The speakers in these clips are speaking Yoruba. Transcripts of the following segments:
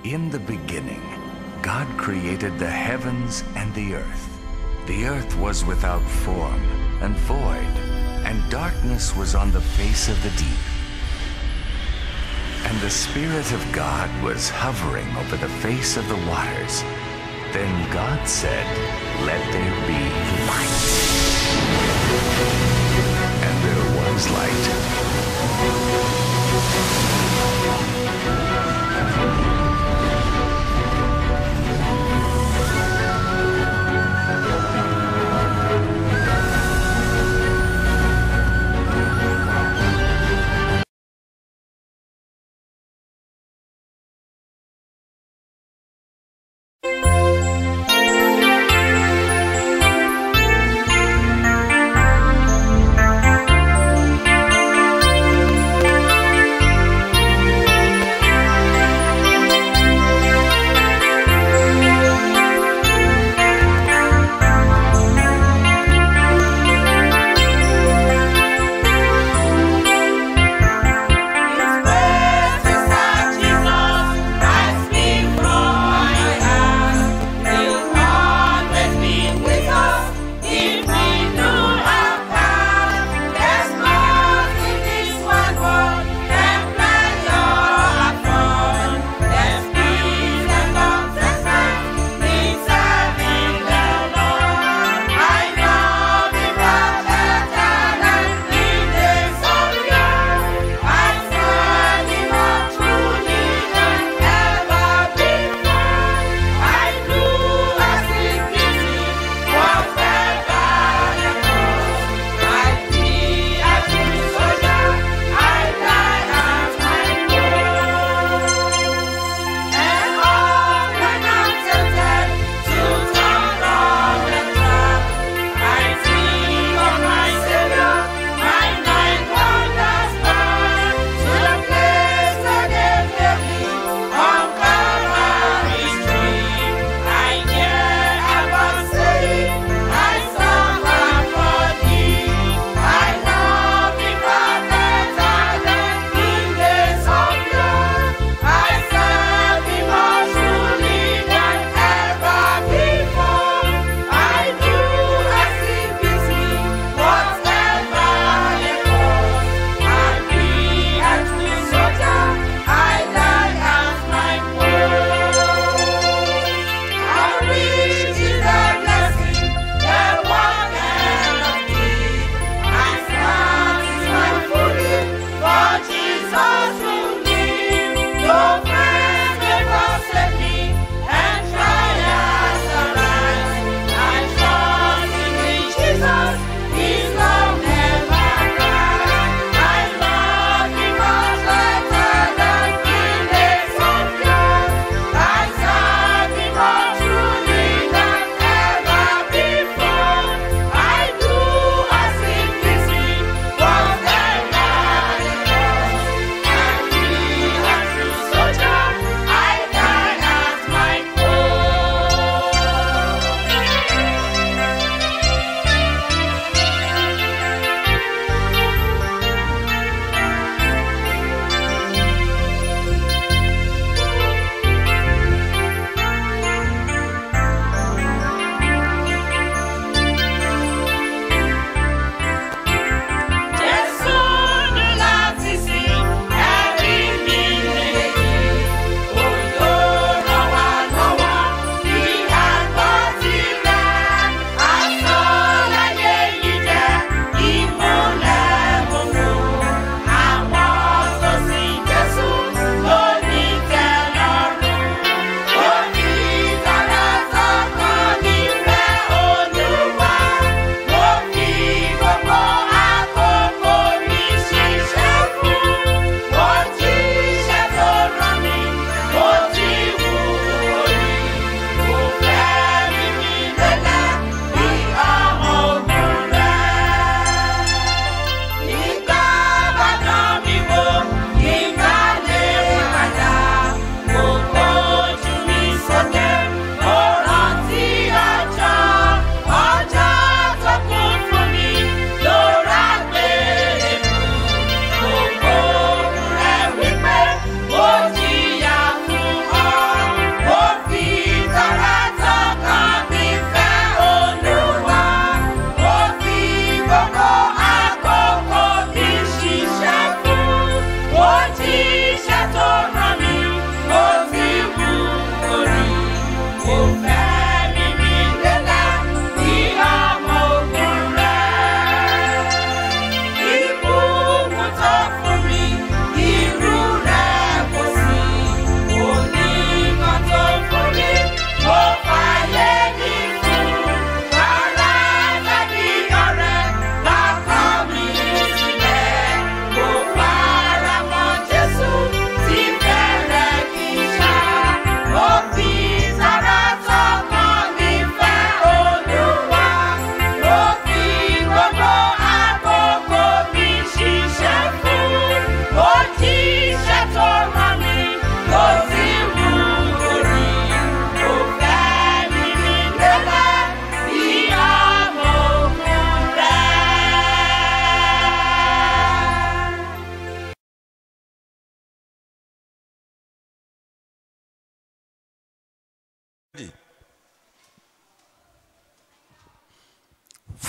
In the beginning, God created the heavens and the earth. The earth was without form and void, and darkness was on the face of the deep. And the Spirit of God was hovering over the face of the waters. Then God said, Let there be light. And there was light.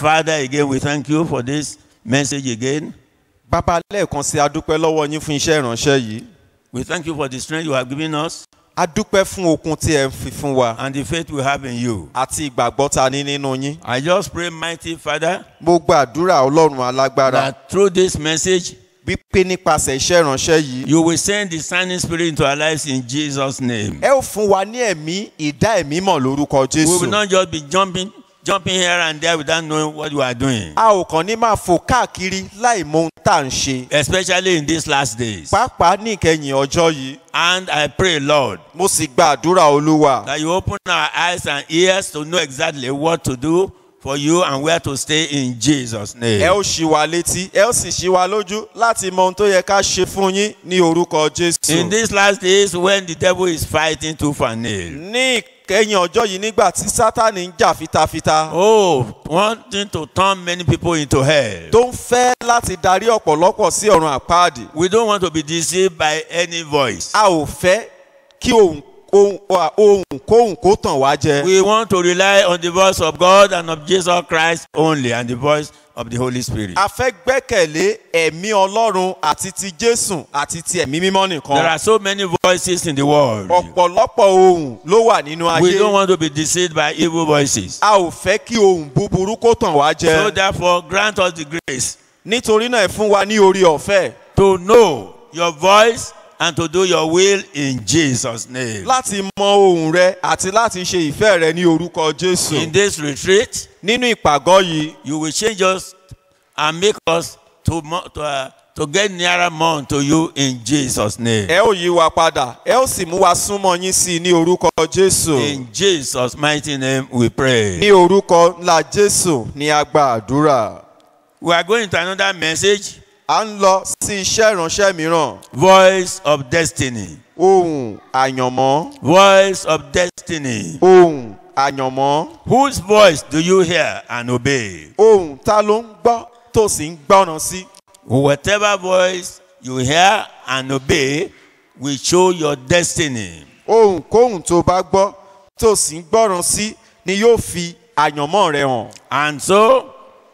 Father, again, we thank you for this message again. bàbá lẹ́ẹ̀kan sí adúpẹ́ lọ́wọ́ yín fún iṣẹ́ ìránṣẹ́ yìí We thank you for the strength you have given us adúpẹ́ fún okun tí ẹ ń fi fún wa and the faith we have in you. àti ìgbàgbọ́ ta ní nínú yín I just pray, mighty Father, mo gbàdúrà ọlọ́run alágbára that through this message, wípé nípasẹ̀ iṣẹ́ ìránṣẹ́ yìí you will send the signing spirit into our lives in Jesus' name. ẹ ó fún wa ní ẹ̀mí ìdá ẹ̀mí mọ̀ lórúkọ We jésù will not just be jumping, jumping here and there without knowing what you are doing, a ò kàn ní máa fò káàkiri láì mọ ohun tá à ń ṣe especially in these last days. pàápàá ní ìkẹyìn ọjọ́ yìí And I pray, Lord, mo sì gba àdúrà olúwa that you open our eyes and ears to know exactly what to do for you and where to stay in Jesus' ẹ name. ó ṣí wa létí ẹ ó sì ṣí wa lójú láti mọ ohun tó yẹ ká ṣe fún yín ní orúkọ In jésù these last days, when the devil is fighting tooth and nail, ní ìkẹyìn ọjọ́ yìí nígbà tí sátani ń jà fitafita oh, wanting to turn many people into hell. tó ń fẹ́ láti darí ọ̀pọ̀lọpọ̀ sí ọ̀run àpáàdì We don't want to be deceived by any voice. a ò fẹ́ kí ohun ohun ohun kóhun kó tàn wá jẹ We want to rely on the voice of God and of Jesus Christ only and the voice of the Holy Spirit. a fẹ́ gbẹ́kẹ̀lé ẹ̀mí ọlọ́run àti ti jésù àti ti ẹ̀mí mímọ́ There nìkan are so many voices in the world. ọ̀pọ̀lọpọ̀ ohun ló wà nínú We don't ayé want to be deceived by evil voices. a ò fẹ́ kí ohun búburú kó tàn wá So jẹ therefore, grant us the grace nítorí náà ẹ fún wa ní orí ọ̀fẹ́ to know your voice and to do your will in Jesus' name. láti mọ ohun rẹ àti láti ṣe ìfẹ́ rẹ ní orúkọ jésù In this retreat, nínú ìpàgọ́ yìí you will change us and make us to, mo- to, uh, to get nearer more to you in Jesus' name. ẹ ó yí wa padà ẹ ó sì mú wa súnmọ́ yín sí i ní orúkọ jésù In Jesus' mighty name we pray. ní orúkọ ńlá jésù ní a gba àdúrà We are going to another message à ń lọ sí iṣẹ́ ìránṣẹ́ mìíràn Voice of Destiny. ohun àyànmọ́ Voice of Destiny. ohun àyànmọ́ Whose voice do you hear and obey? ohun ta ló ń gbọ́ tó sì ń gbọ́ràn sí Whatever voice you hear and obey will show your destiny. ohun kóhun tó bá gbọ́ tó sì ń gbọ́ràn sí ni yóò fi àyànmọ́ rẹ hàn And so,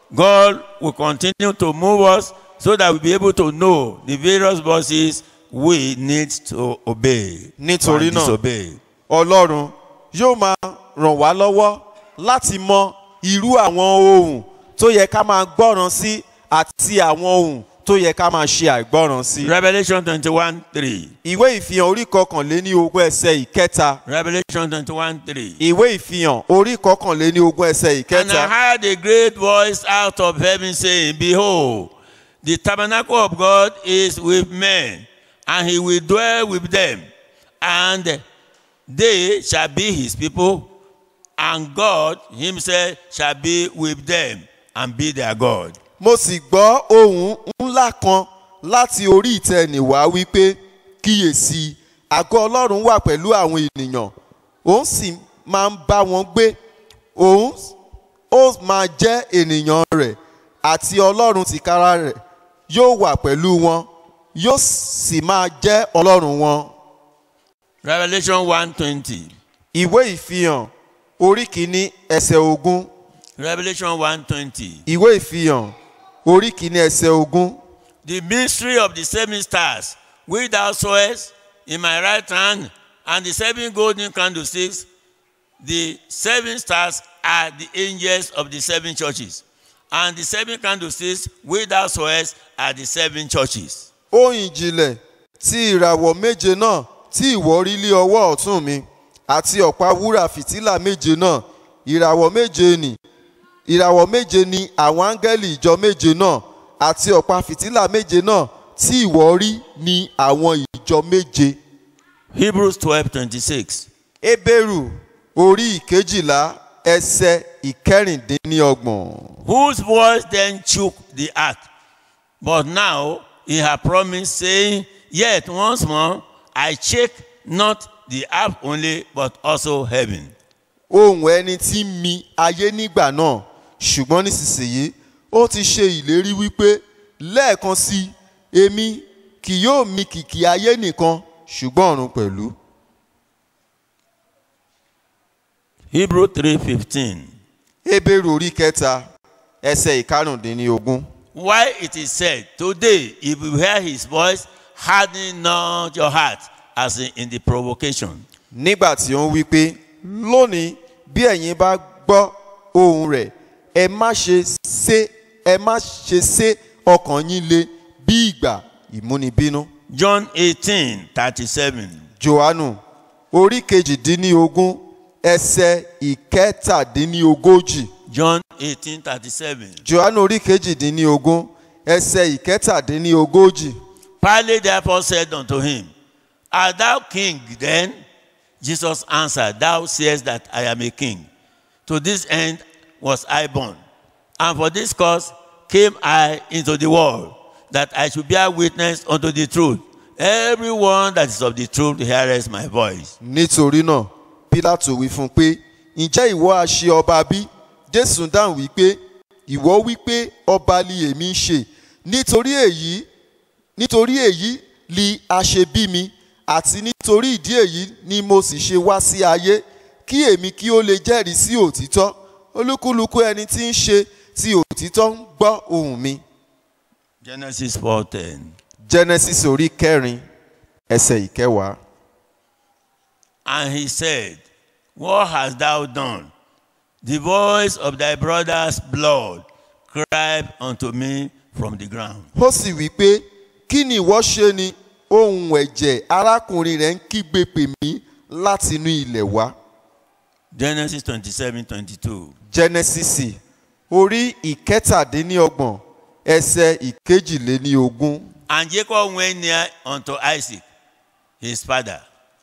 God will continue to move us so that we'll be able to know the various voices we need to obey. Nítorí and náà, disobey. ọlọ́run yóò máa ràn wá lọ́wọ́ láti mọ irú àwọn ohun tó yẹ ká máa gbọ́ràn sí àti àwọn ohun tó yẹ ká máa ṣe àìgbọ́ràn sí. Revelation 21 3. ìwé ìfihàn orí kọkànléní ogún ẹsẹ̀ ìkẹta Revelation 21 3. ìwé ìfihàn orí kọkànléní ogún ẹsẹ̀ And I ìkẹta heard a great voice out of heaven saying, Behold, the tabernacle of God is with men, and he will dwell with them, and they shall be his people, and God himself shall be with them and be their God. mo sì gbọ́ ohun ńlá kan láti orí ìtẹ́ nìwá wípé kíyèsí àgọ́ ọlọ́run wà pẹ̀lú àwọn ènìyàn òun sì máa ń bá wọn gbé òun ó máa jẹ́ ènìyàn rẹ̀ àti ọlọ́run tìkára rẹ̀ yóò wà pẹ̀lú wọn yóò sì máa jẹ́ ọlọ́run wọn. Revelation 120. ìwé ìfihàn orí kìíní ẹsẹ̀ ogún Revelation 120. ìwé ìfihàn orí kìíní ẹsẹ̀ ogún. The mystery of the seven stars, which thou sawest in my right hand, and the seven golden candlesticks, the seven stars are the angels of the seven churches, and the seven candlesticks, which thou sawest, are the seven churches. ohun ìjìnlẹ̀ tí ìràwọ̀ méje náà tí ìwọ rí lé ọwọ́ ọ̀tún mi àti ọ̀pá wúrà fìtílà méje náà ìràwọ̀ méje nì ìràwọ̀ méje ni àwọn áńgẹ́lì ìjọ méje náà àti ọ̀pá fìtílà méje náà tí ìwọ rí ni àwọn ìjọ méje. Hebrews 12 26. Hébérù orí ìkejìlá ẹsẹ̀ ìkẹrìndínlọ́gbọ̀n. Whose voice then shook the earth? But now he hath promised, saying, Yet once more I shake not the earth only, but also heaven. ohùn ẹni tí ń mi ayé nígbà náà ṣùgbọ́n nísinsìnyí ó ti ṣe ìlérí wípé lẹ́ẹ̀kan sí i èmi kì yóò mi kìkì ayé nìkan ṣùgbọ́n ọ̀run pẹ̀lú. Hebrew 3 15. Hébérù orí kẹta ẹsẹ̀ ìkarùndínlógún. Why it is said, Today, if you hear his voice, harden not your heart, as in, in the provocation. nígbà tí ó ń wí pé lónìí bí ẹ̀yin bá gbọ́ ohùn rẹ̀ ẹ má ṣe sé ẹ má ṣe sé ọkàn yín le bí ìgbà ìmúnibínú. John 18 37. johannu orí kejìdínlógún ẹsẹ̀ ìkẹtàdínlógójì John 18 37. johannu orí kejìdínlógún ẹsẹ̀ ìkẹtàdínlógójì. Pilate therefore said unto him, Art thou king then? Jesus answered, Thou sayest that I am a king. To this end was I born. And for this cause came I into the world, that I should bear witness unto the truth. Everyone that is of the truth heareth my voice. nítorí náà pilato wí fún un pé ǹjẹ́ ìwọ á ṣe ọba bí jésù dáhùn wípé ìwọ wípé ọba li èmi ń ṣe nítorí èyí nítorí èyí li a ṣe bí mi àti nítorí ìdí èyí ni mo sì ṣe wá sí ayé kí èmi kí ó lè jẹ́rìí sí òtítọ́ olúkúlùkù ẹni tí ń ṣe ti òtítọ́ ń gbọ́ ohùn mi Genesis 4:10. genesis orí kẹrin ẹsẹ̀ ìkẹwàá. And he said, What hast thou done? The voice of thy brother's blood cried unto me from the ground. ó sì wí pé kí ni ìwọ ṣe ni ohun ẹ̀jẹ̀ arákùnrin rẹ̀ ń kígbe pè mí láti inú ilẹ̀ wá. Genesis 27 22. genesis orí ìkẹtàdínníọgbọ̀n ẹsẹ̀ ìkejìléníogún. And Jacob went near unto Isaac, his father,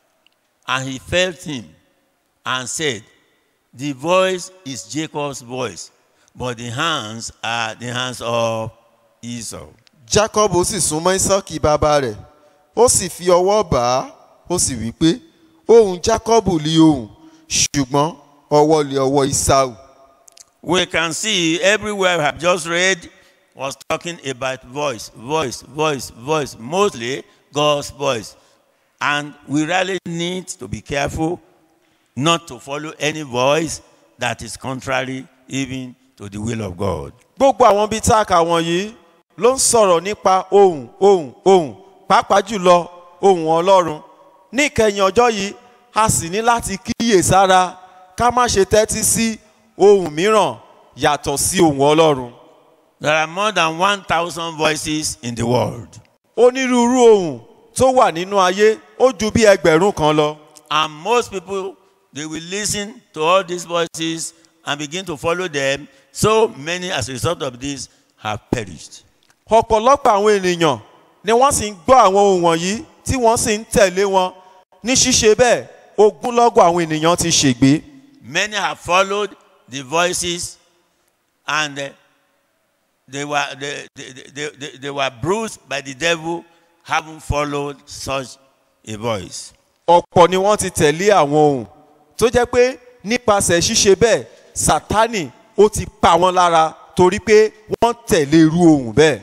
and he felt him and said, The voice is Jacob's voice, but the hands are the hands of Esau. jacob sì súnmọ́ isaki bàbá rẹ̀ ó sì fi ọwọ́ bà á ó sì wí pé ohùn jacob li ohùn ṣùgbọ́n ọwọ́ li ọwọ́ isau. We can see everywhere we have just read was talking about voice, voice, voice, voice, mostly God's voice. And we really need to be careful not to follow any voice that is contrary even to the will of God. gbogbo àwọn bíi tá a kà wọ̀nyí ló ń sọ̀rọ̀ nípa ohùn ohùn ohùn pàápàá jùlọ ohùn ọlọ́run ní ìkẹyìn ọjọ́ yìí a sì ní láti kíyè sára ká má ṣe tẹ́tí sí ohùn mìíràn yàtọ̀ sí ohùn ọlọ́run. There are more than 1,000 voices in the world. onírúurú ohùn tó wà nínú ayé ó ju bí ẹgbẹ̀rún kan lọ. And most people, they will listen to all these voices and begin to follow them. So many, as a result of this, have perished. ọ̀pọ̀lọpọ̀ àwọn ènìyàn ni wọ́n sì ń gbọ́ àwọn ohùn wọ̀nyí tí wọ́n sì ń tẹ̀lé wọn ní ṣíṣe bẹ́ẹ̀ ogúnlọ́gọ̀ àwọn ènìyàn ti ṣègbé. Many have followed the voices and uh, they, were, they, they, they, they, they were bruised by the devil, having followed such a voice. ọ̀pọ̀ ni wọ́n ti tẹ̀lé àwọn ohun tó jẹ́ pé nípasẹ̀ ṣíṣe bẹ́ẹ̀ sátánì ó ti pa wọ́n lára torí pé wọ́n tẹ̀lé irú ohun bẹ́ẹ̀.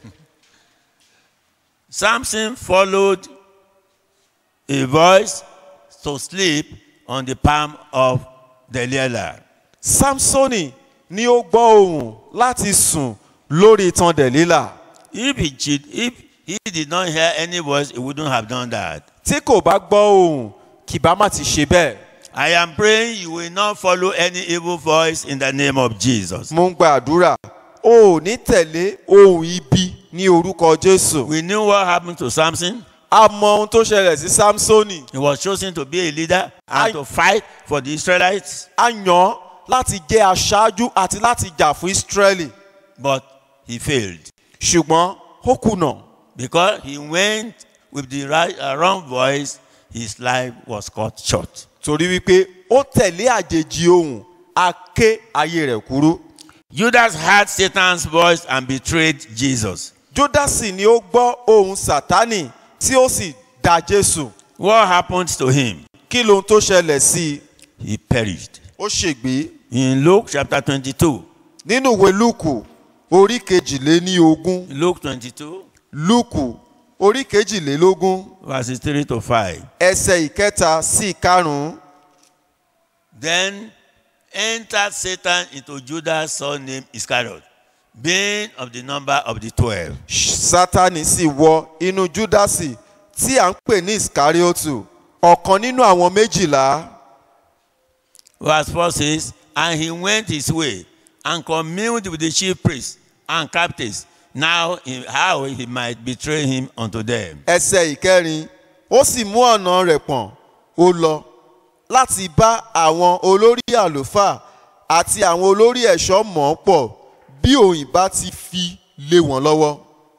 Samson followed a voice to sleep on the palm of Delilah. samsoni ni ó gbọ́ ohùn láti sùn lórí itan dẹ̀lílà If he, cheat, if he did not hear any voice, he wouldn't have done that. tí kò bá gbọ́ ohùn kì bá má ti ṣe bẹ́ẹ̀. I am praying you will not follow any evil voice in the name of Jesus. mo ń gba àdúrà o ò ní tẹ̀lé ohun ibi ní orúkọ jésù. We knew what happened to Samson. a mọ ohun tó ṣẹlẹ̀ sí samsoni He was chosen to be a leader and I- to fight for the Israelites, a yàn án láti jẹ́ aṣáájú àti láti jà fún israeli but he failed ṣùgbọ́n ó kùnà. because he went with the right, uh, wrong voice. His life was cut short. torí wípé ó tẹ̀lé àjèjì ohùn a ké ayé rẹ̀ kúrú. Judas heard Satan's voice and betrayed Jesus. júdásì ni ó gbọ́ ohùn sátánì tí ó sì da jésù. What happened to him? kí lohun tó ṣẹlẹ̀ sí i He perished. ó ṣègbé In Luke chapter 22, nínú ìwé lúùkù orí kejìléní ogún Luke 22, lúùkù orí kejìlélógún verses 3 to 5. ẹsẹ̀ ìkẹta sí ìkarùn-ún Then entered Satan into Judas' son named Iscariot, being of the number of the twelve. sátani sì wọ inú júdásì tí à ń pè ní iskariotu ọ̀kan nínú àwọn méjìlá Verse 4 says, And he went his way and communed with the chief priests and captains, now in how he might betray him unto them. ẹsẹ̀ ìkẹrin ó sì mú ọ̀nà rẹ̀ pọ̀n ó lọ láti bá àwọn olórí àlùfáà àti àwọn olórí ẹ̀ṣọ́ mọ̀ ọ́ pọ̀ bí òyìn bá ti fi lé wọn lọ́wọ́.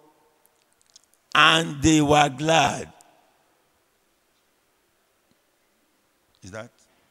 And they were glad. Is that?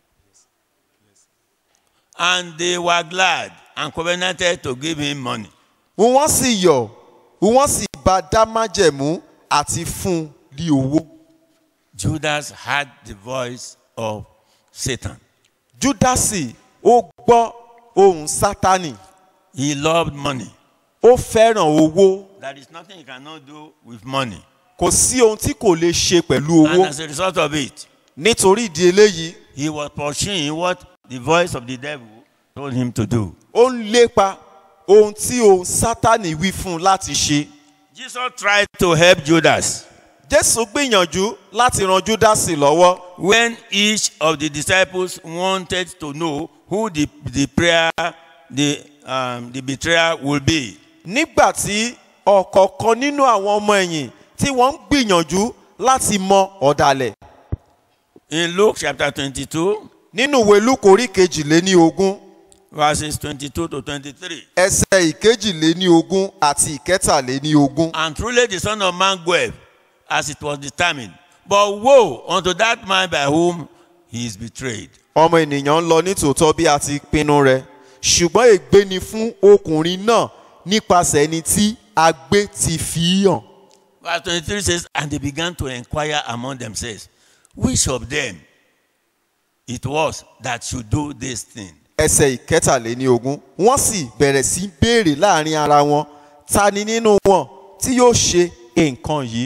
And they were glad and covenanted to give him money. wọ́n sì yọ̀ wọ́n sì bá dá májẹ̀mú àti fún un ní owó. Judas had the voice of Satan. júdásì ó gbọ́ ohùn sátánì He loved money. ó fẹ́ràn owó There is nothing he cannot do with money. kò sí ohun tí kò lè ṣe pẹ̀lú And owó as a result of it, nítorí ìdí eléyìí he was pursuing what the voice of the devil told him to do. ó ń lépa ohun tí ohun sátánì wí fún un láti ṣe. Jesus tried to help Judas jésù gbìyànjú láti ran júdásì lọ́wọ́ when each of the disciples wanted to know who the, the prayer, the, um, the betrayer will be. nígbà tí ọ̀kọ̀ọ̀kan nínú àwọn ọmọ ẹ̀yìn tí wọ́n ń gbìyànjú láti mọ ọ̀dàlẹ̀ In Luke chapter 22, nínú ìwé lúkò orí kejìléní ogún verses 22 to 23. ẹsẹ̀ ìkejìléní ogún àti ìkẹtàléní ogún. And truly the Son of Man goeth, as it was determined. But woe unto that man by whom he is betrayed. ọmọ ènìyàn ń lọ nítòótọ́ bí a ti pinnu rẹ̀ ṣùgbọ́n ègbé ni fún ọkùnrin náà nípasẹ̀ ẹni tí agbé ti fi í hàn. Verse 23 says, And they began to inquire among themselves, which of them it was that should do this thing. ẹsẹ̀ ìkẹtàléní ogún wọ́n sì bẹ̀rẹ̀ sí í béèrè láàrin ara wọn ta ni nínú wọn tí yóò ṣe nǹkan yìí.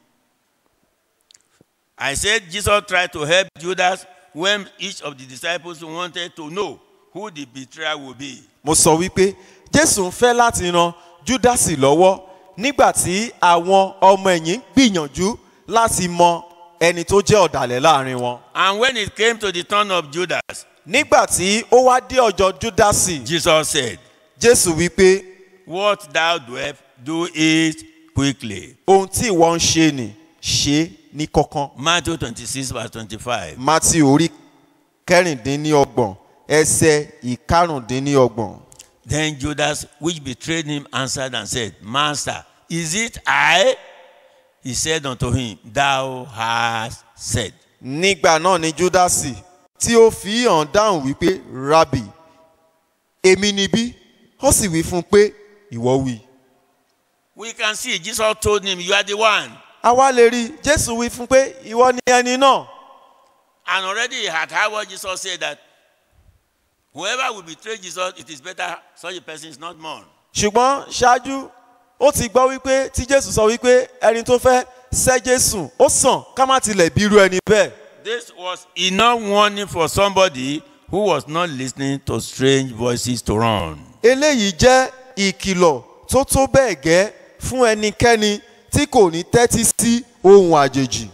I said Jesus tried to help Judas when each of the disciples wanted to know who the betrayer would be. mo sọ wípé jésù ń fẹ́ láti ran júdásì lọ́wọ́ nígbà tí àwọn ọmọ ẹ̀yìn gbìyànjú láti mọ ẹni tó jẹ́ ọ̀dàlẹ̀ láàrin wọn. And when it came to the turn of Judas, nígbà tí ó wá dé ọjọ́ júdásì Jesus said, jésù wípé What thou doest, do it quickly. ohun tí ìwọ ń ṣe nì ṣe é ní kọ́kán. Matthew 26, verse 25. mátí orí kẹrìndínlọ́gbọ̀n ẹsẹ̀ ìkarùndínlọ́gbọ̀n. Then Judas, which betrayed him, answered and said, Master, is it I? He said unto him, Thou hast said. nígbà náà ni júdásì tí ó fi hàn dáhùn wípé rabi èmi níbí ó sì wí fún un pé ìwọ wí. We can see Jesus told him, You are the one. àwa lè rí i, jésù wí fún un pé ìwọ ni ẹni náà. And already he had heard what Jesus said that whoever will betray Jesus, it is better such a person is not mourned. ṣùgbọ́n ṣáájú ó ti gbọ́ wípé tí jésù sọ wípé ẹni tó fẹ́ sẹ́ jésù ó sàn ká má tilẹ̀ bí irú ẹni bẹ́ẹ̀. This was enough warning for somebody who was not listening to strange voices to run. eléyìí jẹ́ ìkìlọ̀ tó tó bẹ́ẹ̀ gẹ́ fún ẹnikẹ́ni tí kò ní tẹ́tí sí ohun àjèjì.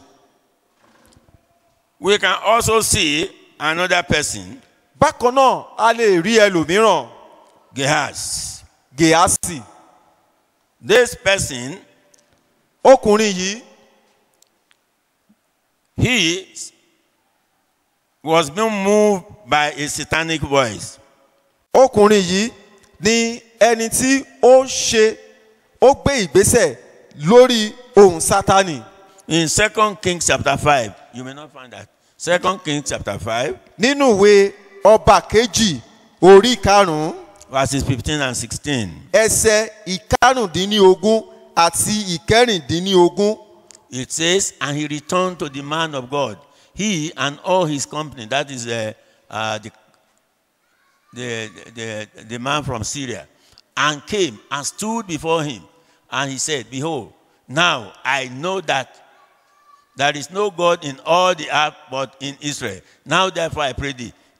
We can also see another person, bákan náà a lè rí ẹlòmíràn Gehazi. gèásì This person, ọkùnrin yìí he was being moved by a satanic voice. ọkùnrin yìí ni ẹni tí ó ṣe ó gbé ìgbésẹ̀ lórí ohun sátani In 2 Kings chapter 5, you may not find that. 2 Kings chapter 5, nínú ìwé ọba kejì orí karùnún verses 15 and 16. ẹsẹ ìkarùndínlógún àti ìkẹrìndínlógún It says, And he returned to the man of God, he and all his company, that is uh, uh, the, the, the, the man from Syria, and came and stood before him. And he said, Behold, now I know that there is no God in all the earth but in Israel. Now therefore I pray thee,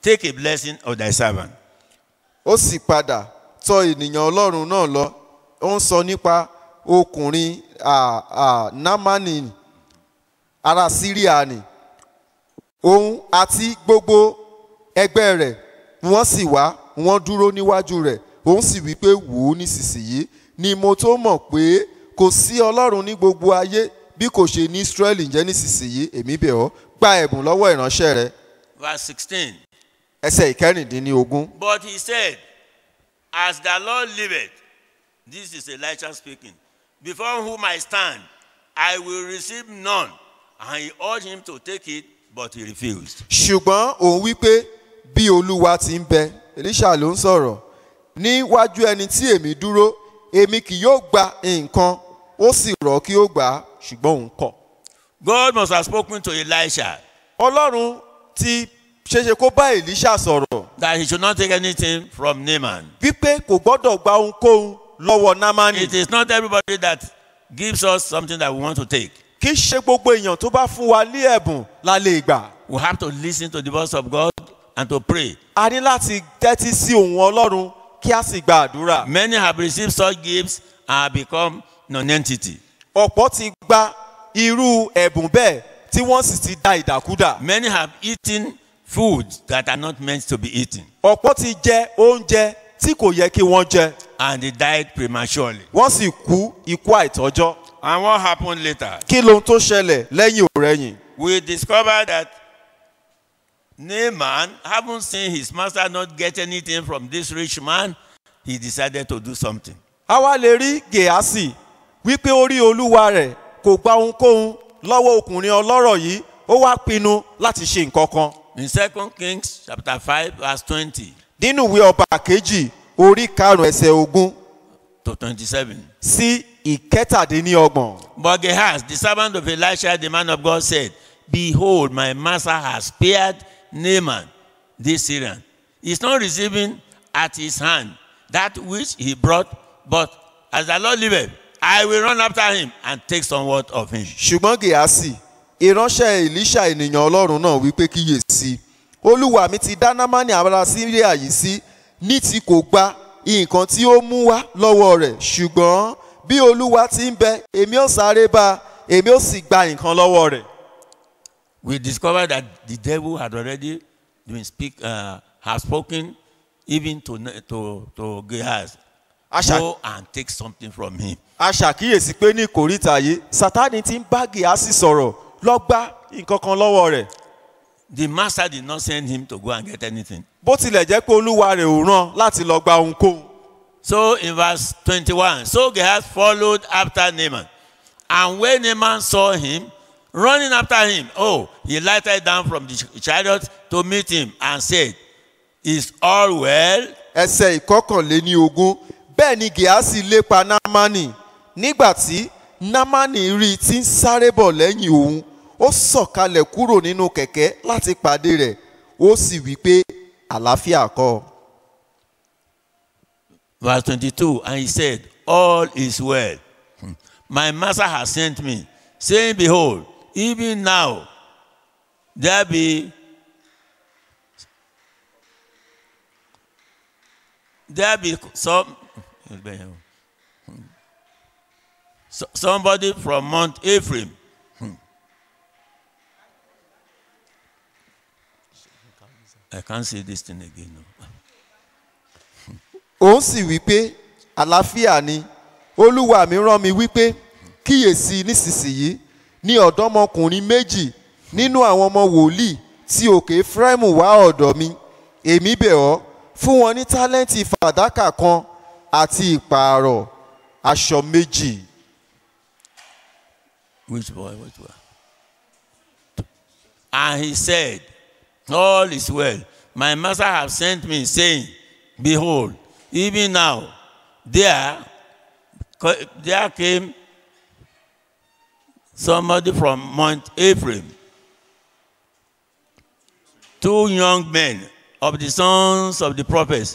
take a blessing of thy servant. ó sì padà tọ ènìyàn ọlọ́run náà lọ ó ń sọ nípa ọkùnrin à, à, námánì ará síríà ni òun àti gbogbo ẹgbẹ́ rẹ̀ wọ́n sì wá wọ́n dúró níwájú rẹ̀ òun sì wí pé wò ó nísinsìnyí ni mo tó mọ̀ pé kò sí ọlọ́run ní gbogbo ayé bí kò ṣe ní israẹli ǹjẹ́ nísinsìnyí èmi bẹ̀ ọ́ gba ẹ̀bùn lọ́wọ́ ìránṣẹ́ rẹ Verse 16. ẹsẹ̀ ìkẹrìndínlógún But he said, As the Lord liveth, this is Elisha speaking, before whom I stand, I will receive none. And he urged him to take it, but he refused. ṣùgbọ́n òun wí pé bí olúwa ti ń bẹ elisha ló ń sọ̀rọ̀ níwájú ẹni tí èmi dúró èmi kì yóò gba nǹkan ó sì rọ̀ kí ó gbà á ṣùgbọ́n òun kọ̀. God must have spoken to Elisha ọlọ́run ti ṣeṣe kó bá elisha sọ̀rọ̀ that he should not take anything from Naaman. wípé kò gbọ́dọ̀ gba ohunkóhun lọ́wọ́ námánì It is not everybody that gives us something that we want to take. kì í ṣe gbogbo èèyàn tó bá fún wa ní ẹ̀bùn la lè gbà. We have to listen to the voice of God and to pray. a ní láti tẹ́tí sí ohùn ọlọ́run kí a sì gba àdúrà. Many have received such gifts and have become non-entity. ọ̀pọ̀ ti gba irú ẹ̀bùn bẹ́ẹ̀ tí wọ́n sì ti da ìdàkúdà. Many have eaten foods that are not meant to be eaten, ọ̀pọ̀ ti jẹ oúnjẹ tí kò yẹ kí wọ́n jẹ and they died prematurely. wọ́n sì kú ikú àìtọ́jọ́. And what happened later? kí lohun tó ṣẹlẹ̀ lẹ́yìn òrẹ́yìn? We discovered that Naaman, having seen his master not get anything from this rich man, he decided to do something. a wá lè rí gèásì wípé ó rí olúwa rẹ̀ kò gba ohunkóhun lọ́wọ́ ọkùnrin ọlọ́rọ̀ yìí ó wá pinnu láti ṣe nǹkan kan. In 2 Kings chapter 5, verse 20 nínú ìwé ọba kejì orí karùn-ún ẹsẹ̀ ogún to 27. sí ìkẹtàdínníọgbọ̀n. But Gehazi, the servant of Elisha, the man of God, said, Behold, my master has spared Naaman, this Syrian. He is not receiving at his hand that which he brought, but as the Lord liveth, I will run after him and take somewhat of him. ṣùgbọ́n gèásì ìránṣẹ́ elisha ènìyàn ọlọ́run náà wípé kíyèsí olúwa mi ti dá námánì ará síríà yìí sí ní tí kò gba nǹkan tí ó mú wá lọ́wọ́ rẹ̀ ṣùgbọ́n bí olúwa ti ń bẹ èmi ó sáré bá a èmi ó sì gba nǹkan lọ́wọ́ rẹ̀. We discovered that the devil had already been speak, uh, has spoken even to, to, to Gehazi. Asha- Go and take something from him. a ṣàkíyèsí pé ní ìkórìtà yìí sátani ti ń bá gèásì sọ̀rọ̀ lọ gba nǹkan kan lọ́wọ́ rẹ̀ The master did not send him to go and get anything. bó tilẹ̀ jẹ́ pé olúwa rẹ̀ ò rán láti lọ gba ohunkóhun. So in verse 21, so Gehazi followed after Naaman. And when Naaman saw him running after him, oh, he lighted down from the ch- chariot to meet him and said, Is all well? ẹsẹ̀ ìkọkànléní ogún bẹ́ẹ̀ ni gèásì lépa námánì nígbà tí námánì rí i tí ń sáré bọ̀ lẹ́yìn òun ó sọ̀kalẹ̀ kúrò nínú kẹ̀kẹ́ láti pàdé rẹ̀ ó sì wí pé àlàáfíà kọ́ Verse 22, and he said, All is well. Hmm. My master has sent me, saying, Behold, even now there be there be some so- somebody from Mount Ephraim. Hmm. I can't say this thing again. No. òun sì wí pé àlàáfíà ni olúwa mi rán mi wípé kíyèsí nísinsìnyí ní ọ̀dọ́mọkùnrin méjì nínú àwọn ọmọ wòlíì tí òkè Éfráímù wá ọ̀dọ̀ mi èmi bẹ̀ ọ́ fún wọn ní tálẹ́ǹtì fàdákà kan àti ìpààrọ̀ aṣọ méjì. Which boy? Which one? And he said, All is well. My master have sent me, saying, Behold, even now there, co- there came somebody from Mount Ephraim, two young men of the sons of the prophets.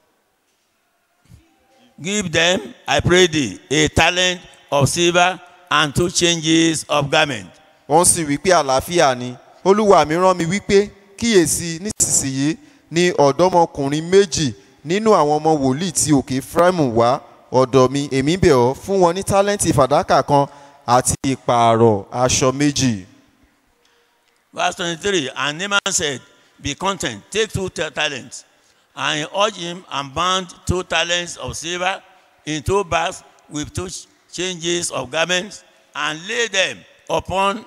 Give them, I pray thee, a talent of silver and two changes of garment. wọ́n sì wí pé àlàáfíà ni olúwa mi rán mi wípé kíyèsí nísinsìnyí ni ọ̀dọ́mọkùnrin méjì nínú àwọn ọmọ wòlíì tí òkè Efraimu wá ọ̀dọ̀ mi èmi bẹ̀ ọ́ fún wọn ní tálẹ́ǹtì fàdákà kan àti ìpààrọ̀ aṣọ méjì. Verse 23 And Naaman said, Be content, take two ta- talents. And he urged him and bound two talents of silver in two bags with two ch- changes of garments and laid them upon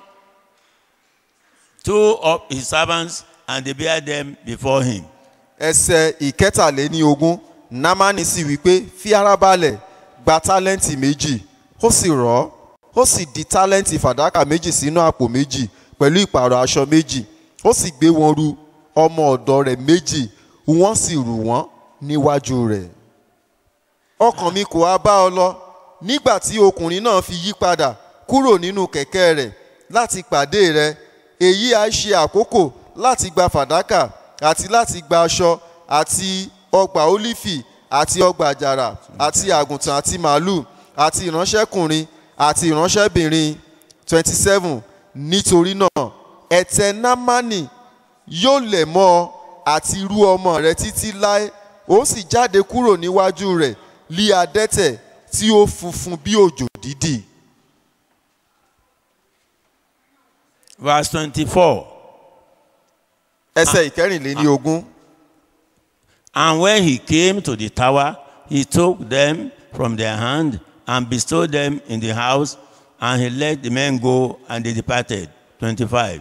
two of his servants, and they bare them before him. ẹsẹ̀ ìkẹtàléní ogún námánì sì wí pé fi ara balẹ̀ gba tálẹ́ǹtì méjì ó sì rọ̀ ọ́ ó sì di tálẹ́ǹtì fàdákà méjì sínú àpò méjì pẹ̀lú ìpààrọ̀ aṣọ méjì ó sì gbé wọn ru ọmọ ọ̀dọ̀ rẹ̀ méjì wọ́n sì rù wọ́n níwájú rẹ̀ ọkàn mi kò á bá ọ lọ nígbà tí ọkùnrin náà fi yí padà kúrò nínú kẹ̀kẹ́ rẹ̀ láti pàdé rẹ̀ èyí á ṣe àkókò láti gba fàdákà àti láti gba aṣọ àti ọgbà ólífì àti ọgbà àjàrà àti àgùntàn àti màálù àti ìránṣẹ́kùnrin àti ìránṣẹ́bìnrin twenty seven nítorí náà ẹ̀tẹ̀ námánì yóò lẹ̀ mọ́ ọ àti irú ọmọ rẹ títí láé ó sì jáde kúrò níwájú rẹ̀ lí adẹ́tẹ̀ tí ó funfun bí òjò dídì. Verse 24 ẹsẹ̀ ìkẹrìnléní ogún. And when he came to the tower, he took them from their hand and bestowed them in the house, and he let the men go, and they departed. 25.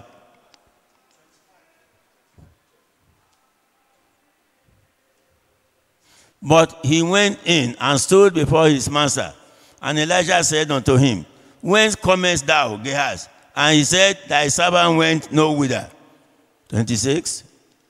But he went in and stood before his master. And Elijah said unto him, Whence comest thou, Gehazi? And he said, Thy servant went no whither. 26.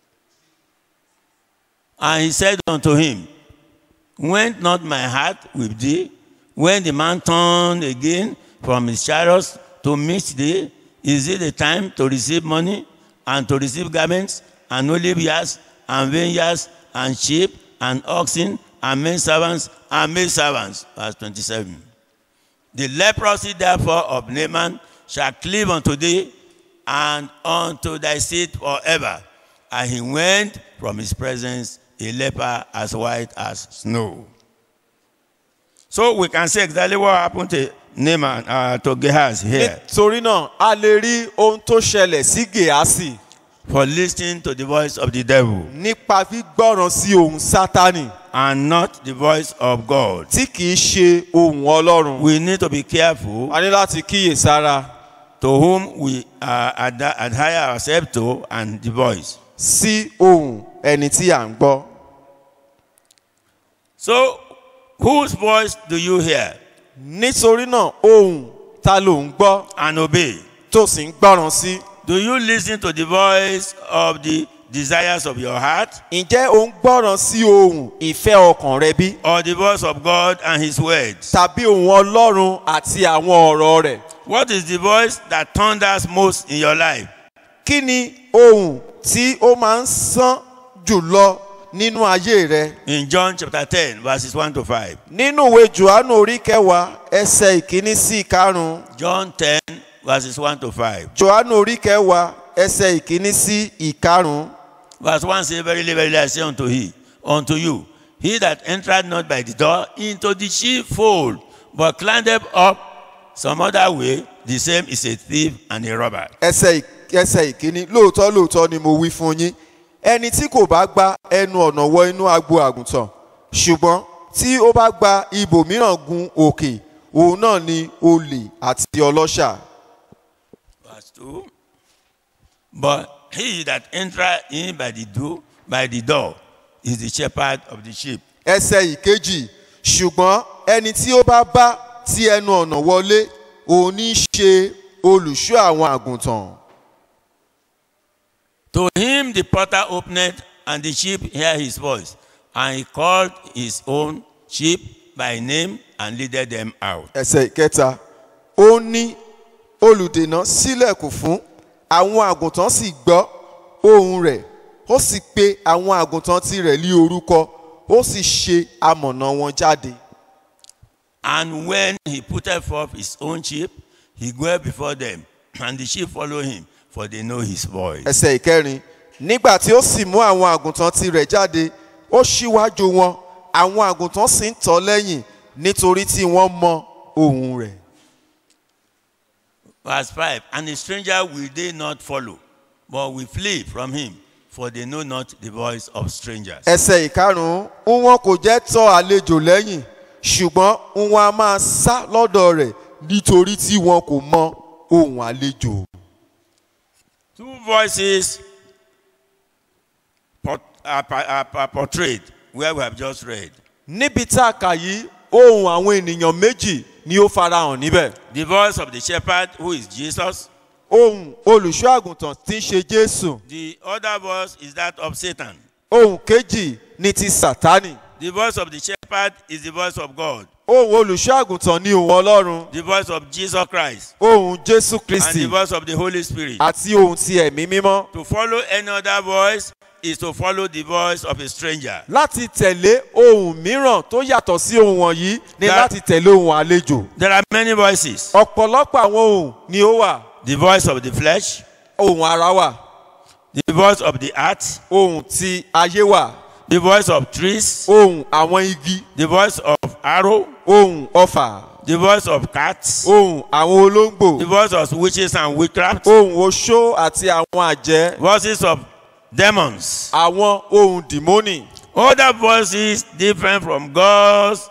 And he said unto him, Went not my heart with thee when the man turned again from his chariots to meet thee? Is it the time to receive money and to receive garments and olive yards and vineyards and sheep and oxen and men servants and maid servants? Verse 27. The leprosy therefore of Naaman shall cleave unto thee and unto thy seed forever. And he went from his presence a leper as white as snow. So we can say exactly what happened to Naaman, uh, to Gehazi here, nítorí náà a lè rí ohun tó ṣẹlẹ̀ sí gèásì for listening to the voice of the devil nípa gbígbọ́ràn sí ohun sátánì and not the voice of God. tí kìí ṣe ohun ọlọ́run. We need to be careful a ní láti kíyèsára to whom we uh, ad- adhere ourselves to and the voice. sí ohun ẹni tí à ń gbọ́. So, whose voice do you hear nítorí náà ohun ta ló ń gbọ́ and obey? tó sì ń gbọ́ràn sí. Do you listen to the voice of the desires of your heart ǹjẹ́ o ń gbọ́ràn sí ohun ìfẹ́ ọkàn rẹ bí? or the voice of God and His words? tàbí ohun ọlọ́run àti àwọn ọ̀rọ̀ rẹ̀? What is the voice that thunders most in your life? kí ni ohun tí ó máa ń sán jùlọ nínú ayé rẹ? In John chapter 10, verses 1 to 5. nínú ìwé johannu orí kẹwàá ẹsẹ̀ ìkíní sí ìkarùn-ún John 10, verses 1 to 5. johannu orí kẹwàá ẹsẹ̀ ìkíní sí ìkarùn-ún. Verse 1 says, Verily, verily, I say unto, he, unto you, he that entered not by the door into the sheepfold, but climbed up some other way, the same is a thief and a robber. ẹsẹ̀ ì- ẹsẹ̀ ìkíní lóòótọ́ lóòótọ́ ni mo wí fún yín ẹni tí kò bá gba ẹnu ọ̀nà wọ inú agbo àgùntàn ṣùgbọ́n tí ó bá gba ibòmíràn gun òkè òun náà ni olè àti ọlọ́ṣà. Verse 2. But he that entereth in by the door, by the door is the shepherd of the sheep. ẹsẹ̀ ìkejì ṣùgbọ́n ẹni tí ó bá bá ti ẹnu ọ̀nà wọlé òun ní í ṣe olùṣọ́ àwọn àgùntàn. To him the porter opened, and the sheep hear his voice. And he called his own sheep by name and leaded them out. ẹsẹ̀ ìkẹta ó ní olùdènà sílẹ̀kùn fún àwọn àgùntàn sì gbọ́ ohùn rẹ̀ ó sì pe àwọn àgùntàn tirẹ̀ lé orúkọ ó sì ṣe amọ̀nà wọn jáde. And when he put forth his own sheep, he goeth before them, and the sheep follow him, for they know his voice. ẹsẹ̀ ìkẹrin nígbà tí ó sì mú àwọn àgùntàn tirẹ̀ jáde ó ṣíwájú wọn àwọn àgùntàn sì ń tọ̀ ọ́ lẹ́yìn nítorí tí wọ́n mọ ohùn rẹ̀. Verse 5 And the stranger will they not follow, but will flee from him, for they know not the voice of strangers. ẹsẹ̀ ìkarùn-ún ń wọn kò jẹ́ tọ̀ àlejò lẹ́yìn ṣùgbọ́n ń wọn a máa sá lọ́dọ̀ rẹ̀ nítorí tí wọn kò mọ ohùn àlejò. Two voices port, are, are, are portrayed where we have just read. níbi tá a kà yìí ohùn àwọn ènìyàn méjì ni ó farahàn níbẹ̀. The voice of the shepherd, who is Jesus. ohùn olùṣọ́ àgùntàn tí ń ṣe jésù. The other voice is that of Satan. ohùn kejì ni ti sátánì. The voice of the shepherd is the voice of God. ohùn olùṣọ́ àgùntàn ni ohùn ọlọ́run. The voice of Jesus Christ. ohùn jésù And kristi the voice of the Holy Spirit. àti ohùn ti ẹ̀mí mímọ́. To follow any other voice is to follow the voice of a stranger. láti tẹ̀lé ohùn mìíràn tó yàtọ̀ sí ohùn wọ̀nyí ni That- láti tẹ̀lé ohùn àlejò. There are many voices. ọ̀pọ̀lọpọ̀ àwọn ohùn ni ó wà. The voice of the flesh, ohùn ara wà. the voice of the heart, ohùn ti ayé wà. the voice of trees, ohùn àwọn igi. the voice of arrow, ohùn ọfà. the voice of cats, ohùn àwọn olóńgbò. the voice of witches and witchcraft, ohùn oṣó àti àwọn àjẹ́. voices of demons. àwọn ohùn dìmọ́nì. Other voices different from God's,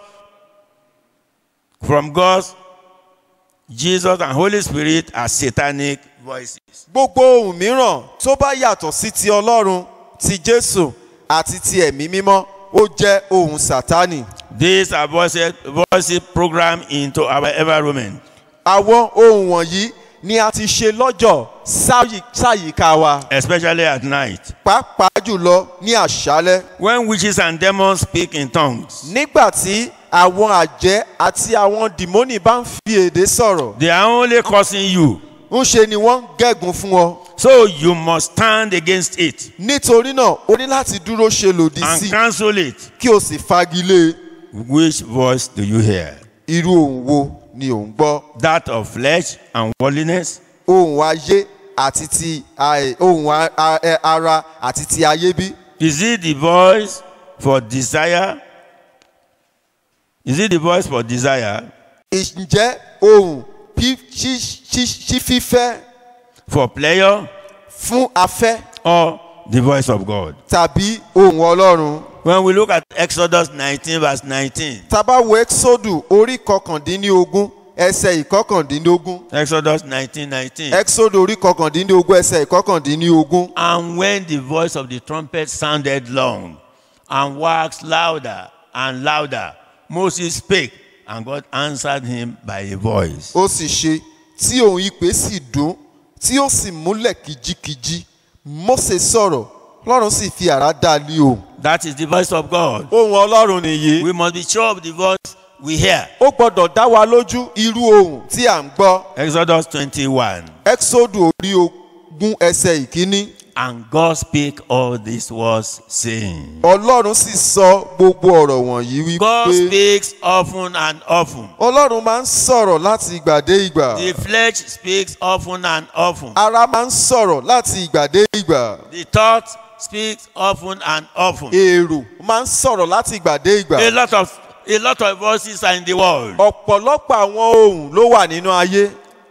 from God's, Jesus and Holy Spirit are satanic voices. gbogbo ohùn mìíràn tó bá yàtọ̀ sí ti ọlọ́run ti jésù àti ti ẹ̀mí mímọ́ ó jẹ́ ohùn sátánì. These are voices, voices programmed into our environment. àwọn ohùn wọ̀nyí ni a ti ṣe lọ́jọ̀ sáyì- sáyìíká wa especially at night. pàápàá jùlọ ní àṣálẹ́ When witches and demons speak in tongues, nígbà tí àwọn àjẹ́ àti àwọn dìmọ́nì bá ń fi èdè sọ̀rọ̀ they are only causing you. ń ṣe ni wọ́n ń gẹ̀gùn fún ọ So you must stand against it nítorí náà o ní láti dúró ṣe lòdì and sí i cancel it. kí o sì fagilé Which voice do you hear? irú ohùn wo ni ò ń gbọ́ That of flesh and worldliness, ohùn ayé àti ti a- ohùn a- a- ẹ- ara àti ti ayé bí Is it the voice for desire? Is it the voice for desire, ǹjẹ́ ohùn pí- ṣí- ṣí- ṣí fífẹ́ for pleasure, fún afẹ́ or the voice of God? tàbí ohùn ọlọ́run When we look at Exodus 19, verse 19, tábà wo exodu orí kọkàndínlógún ẹsẹ̀ ìkọkàndínlógún Exodus 19, 19. exodu orí kọkàndínlógún ẹsẹ̀ ìkọkàndínlógún And when the voice of the trumpet sounded long and waxed louder and louder, Moses spake, and God answered him by a voice. ó sì ṣe tí ohùn ìpè sì dún tí ó sì múlẹ̀ kìjikìji mósè sọ̀rọ̀ lọ́run sì fi àrá dá a lé ohùn That is the voice of God. ohùn ọlọ́run nìyí We must be sure of the voice we hear. ó gbọ́dọ̀ dá wa lójú irú ohùn tí à ń gbọ́ Exodus 21. exodu orí ogún ẹsẹ̀ ìkíní And God spake all these words, saying, ọlọ́run sì sọ gbogbo ọ̀rọ̀ wọ̀nyí God wípé speaks often and often. ọlọ́run máa ń sọ̀rọ̀ láti ìgbà dé ìgbà The flesh speaks often and often. ara máa ń sọ̀rọ̀ láti ìgbà dé ìgbà The thought speaks often and often. èrò máa ń sọ̀rọ̀ láti ìgbà dé ìgbà A lot of a lot of voices are in the world. ọ̀pọ̀lọpọ̀ àwọn ohùn ló wà nínú ayé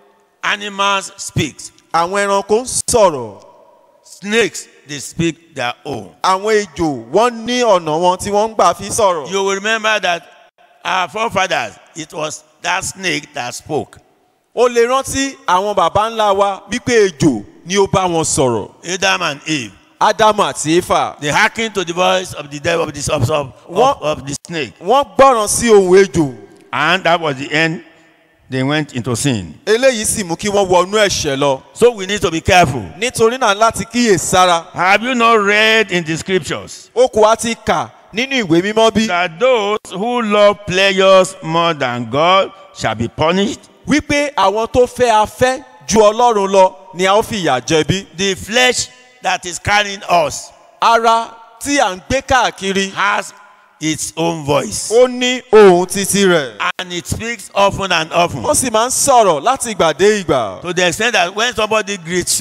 Animals speak. àwọn ẹranko ń sọ̀rọ̀ Snakes they speak their own. àwọn ejò wọ́n ní ọ̀nà wọn tí wọ́n ń gbà fi sọ̀rọ̀ You will remember that our forefathers, it was that snake that spoke. o lè rántí àwọn baba ńlá wa wípé ejò ni ó bá wọn sọ̀rọ̀ Adam and Eve. ádámù àti éfà They hearkened to the voice of the devil of the, of, of, What? of, of the snake. wọ́n gbọ́ràn sí ohùn ejò And that was the end. They went into sin. eléyìí sì mú kí wọ́n wọnú ẹ̀ṣẹ̀ lọ So we need to be careful. nítorí náà láti kíyè sára Have you not read in the scriptures ó kò wá ti kà nínú ìwé mímọ́ bí that those who love pleasures more than God shall be punished? wípé àwọn tó fẹ́ afẹ́ ju ọlọ́run lọ ni a ó fi ìyà jẹ bí The flesh that is carrying us ara tí à ń gbé káàkiri has its own voice. ó ní ohùn títí rẹ̀ And it speaks often and often. ó sì máa ń sọ̀rọ̀ láti ìgbà dé ìgbà To the extent that when somebody greets you,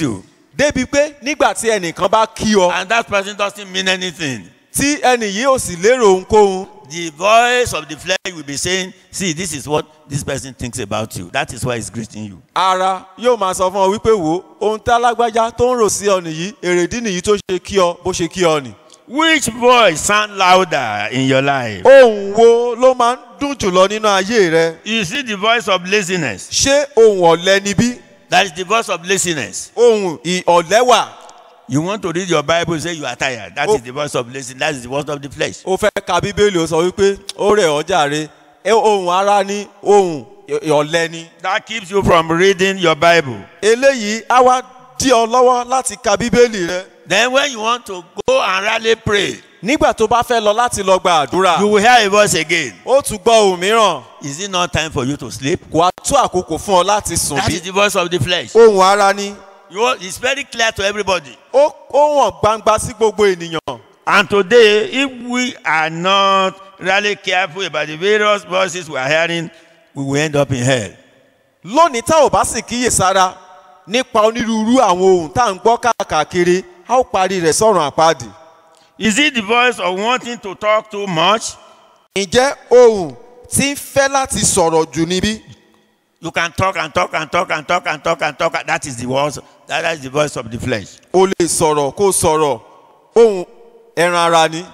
débi pé nígbà tí ẹnìkan bá kí ọ and that person doesn't mean anything. tí ẹnì yìí ò sì lérò ohunkóhun The voice of the flesh will be saying, See, this is what this person thinks about you. That is why he's greeting you. ara yóò máa sọ fún ọ wípé wo ohun tá lágbájá tó ń rò sí ọ nìyí èrèdí nìyí tó ṣe kí ọ bó ṣe kí ọ nì. Which voice sound louder in your life? ohun wo ló máa ń dùn jùlọ nínú ayé rẹ You see the voice of laziness. ṣé ohun ọ̀lẹ níbí That is the voice of laziness. ohun ì- ọ̀lẹ wà You want to read your Bible, say you are tired. That Oh. is the voice of laziness. That is the voice of the flesh. ó fẹ́ ka bíbélì ó sọ wípé ó rẹ̀ ọ́ jàre ẹ ohun ara ní ohun ì- ọ̀lẹ ni. That keeps you from reading your Bible. eléyìí á wá dí ọ lọ́wọ́ láti ka bíbélì rẹ. Then when you want to go and rally pray, nígbà tó bá fẹ́ lọ láti lọ gba àdúrà you will hear a voice again. ó tún gbọ́ ohun mìíràn Is it not time for you to sleep? kò á tó àkókò fún ọ láti sùn That bí. is the voice of the flesh. ohun ara ni You, it's very clear to everybody. ó ó hàn gbangba sí gbogbo ènìyàn. And today, if we are not really careful about the various voices we are hearing, we will end up in hell. lónìí tá ò bá sì kíyèsára nípa onírúurú àwọn ohun tá à ń gbọ́ káàkiri a ó parí rẹ̀ sọ̀rọ̀ àpáàdì. Is it the voice of wanting to talk too much? ǹjẹ́ ohun tí ń fẹ́ láti sọ̀rọ̀ jù níbí You can talk and talk and talk and talk and talk and talk. That is the voice. That is the voice of the flesh. o lè sọ̀rọ̀ kó sọ̀rọ̀ ohun ẹran ara ni.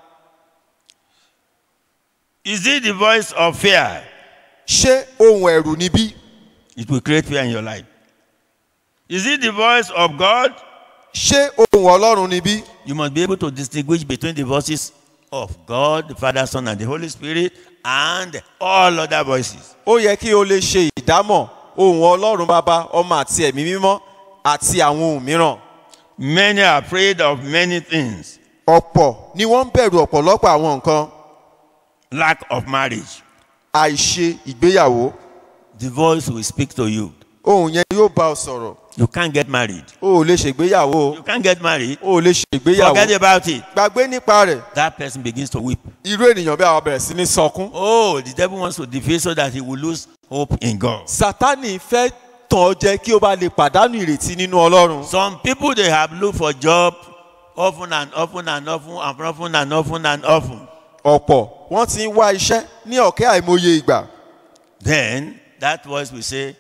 Is it the voice of fear? ṣé ohun ẹ̀rù níbí It will create fear in your life. Is it the voice of God? ṣé ohun ọlọ́run níbí You must be able to distinguish between the voices of God, the Father, Son, and the Holy Spirit, and all other voices. ó yẹ kí o lè ṣe ìdámọ̀ ohun ọlọ́run bàbá ọmọ àti ẹ̀mí mímọ́ àti àwọn ohun mìíràn. Many are afraid of many things. ọ̀pọ̀ ni wọ́n ń bẹ̀rù ọ̀pọ̀lọpọ̀ àwọn nǹkan Lack of marriage. àìṣe ìgbéyàwó The voice will speak to you. ohun yẹn yóò bá ọ sọ̀rọ̀ You can't get married. o ò lè ṣègbéyàwó You can't get married. o ò lè ṣègbéyàwó Forget about it. gbàgbé nípa rẹ̀ That person begins to weep. irú ènìyàn bí àwọn bẹ̀rẹ̀ sí ní sọkún. Oh, the devil wants to defeat so that he will lose hope in God. sátani fẹ́ tàn ọ́ jẹ kí o bá lè pàdánù ìrètí nínú ọlọ́run. Some people they have looked for job often and often and often and often and often and often. ọ̀pọ̀ wọ́n ti ń wá iṣẹ́ ní ọ̀kẹ́ àìmọye ìgbà. Then that voice will say,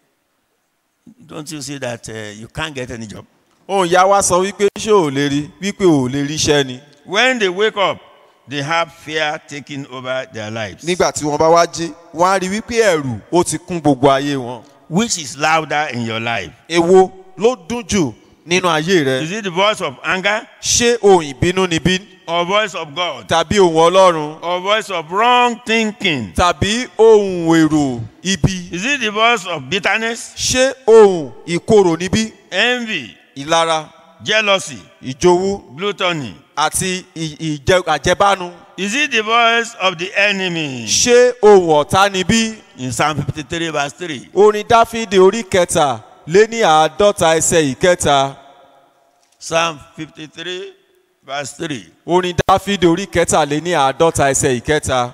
Don't you see that uh, you can't get any job? ohun ìyá wa sọ wípé ṣé ò lè rí wípé ò lè ríṣẹ́ ni. When they wake up, they have fear taking over their lives. nígbà tí wọ́n bá wá jí wọ́n á rí wípé ẹ̀rù ó ti kún gbogbo ayé wọn. Which is louder in your life? èwo ló dún jù nínú ayé rẹ. Is it the voice of anger ṣé ohun ìbínú ni bí or voice of God tàbí ohun ọlọ́run or voice of wrong thinking? tàbí ohun èrò ibi. Is it the voice of bitterness, ṣé ohun ìkorò níbí envy, ìlara jealousy, ìjowú gluttony? àti ì- ìjẹ- àjẹbánu. Is it the voice of the enemy? ṣé ohun ọ̀tá níbí In Psalm 53, verse 3. orin dáfídì orí kẹta lé ní àádọ́ta ẹsẹ̀ ìkẹta Psalm 53, verse 3. orin dáfídì orí kẹta lé ní àádọ́ta ẹsẹ̀ ìkẹta.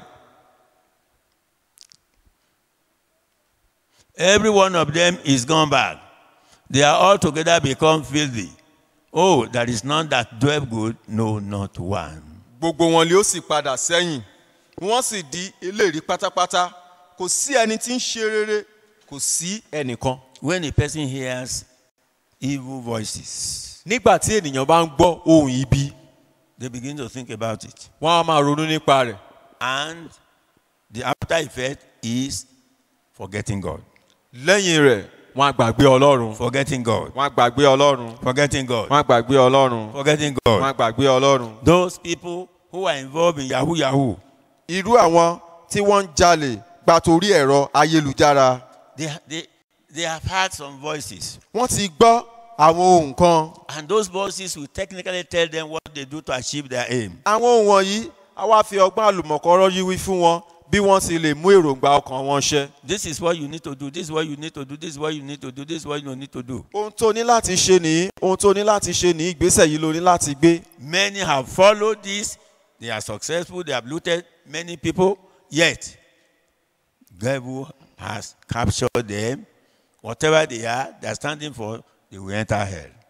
Every one of them is gone back. They are all together become filthy. Oh, there is none that doeth good, no, not one. gbogbo wọn lé ó sì padà sẹ́yìn wọ́n sì di eléèrí pátápátá kò sí ẹni tí ń ṣe rere kò sí ẹnìkan. When a person hears evil voices, nígbà tí ènìyàn bá ń gbọ́ ohun ibi they begin to think about it. wọ́n á máa ronú nípa rẹ̀ And the after effect is forgetting God. lẹ́yìn rẹ̀ wọ́n á gbàgbé ọlọ́run Forgetting God. wọ́n á gbàgbé ọlọ́run Forgetting God. wọ́n á gbàgbé ọlọ́run Forgetting wọ́n God. á gbàgbé ọlọ́run. Those people who are involved in Yahoo Yahoo, irú àwọn tí wọ́n ń jalè gba torí ẹ̀rọ ayélujára they, they, they have heard some voices. wọ́n ti gbọ́ àwọn ohun kan And those voices will technically tell them what they do to achieve their aim. àwọn ohun wọ̀nyí a wá fi ọgbọ́n àlùmọ̀kọ́rọ́ yíwí fún wọn bí wọ́n ti lè mú èròǹgbà ọkàn wọn ṣẹ. This is what you need to do. This is what you need to do. This is what you need to do. This is what you need to do. ohun tó ní láti ṣe nìyí ohun tó ní láti ṣe nìyí ìgbésẹ̀ yìí ló ní láti gbé. Many have followed this. They are successful. They have looted many people. Yet, devil has captured them. Whatever they are, they are standing for, they will enter hell.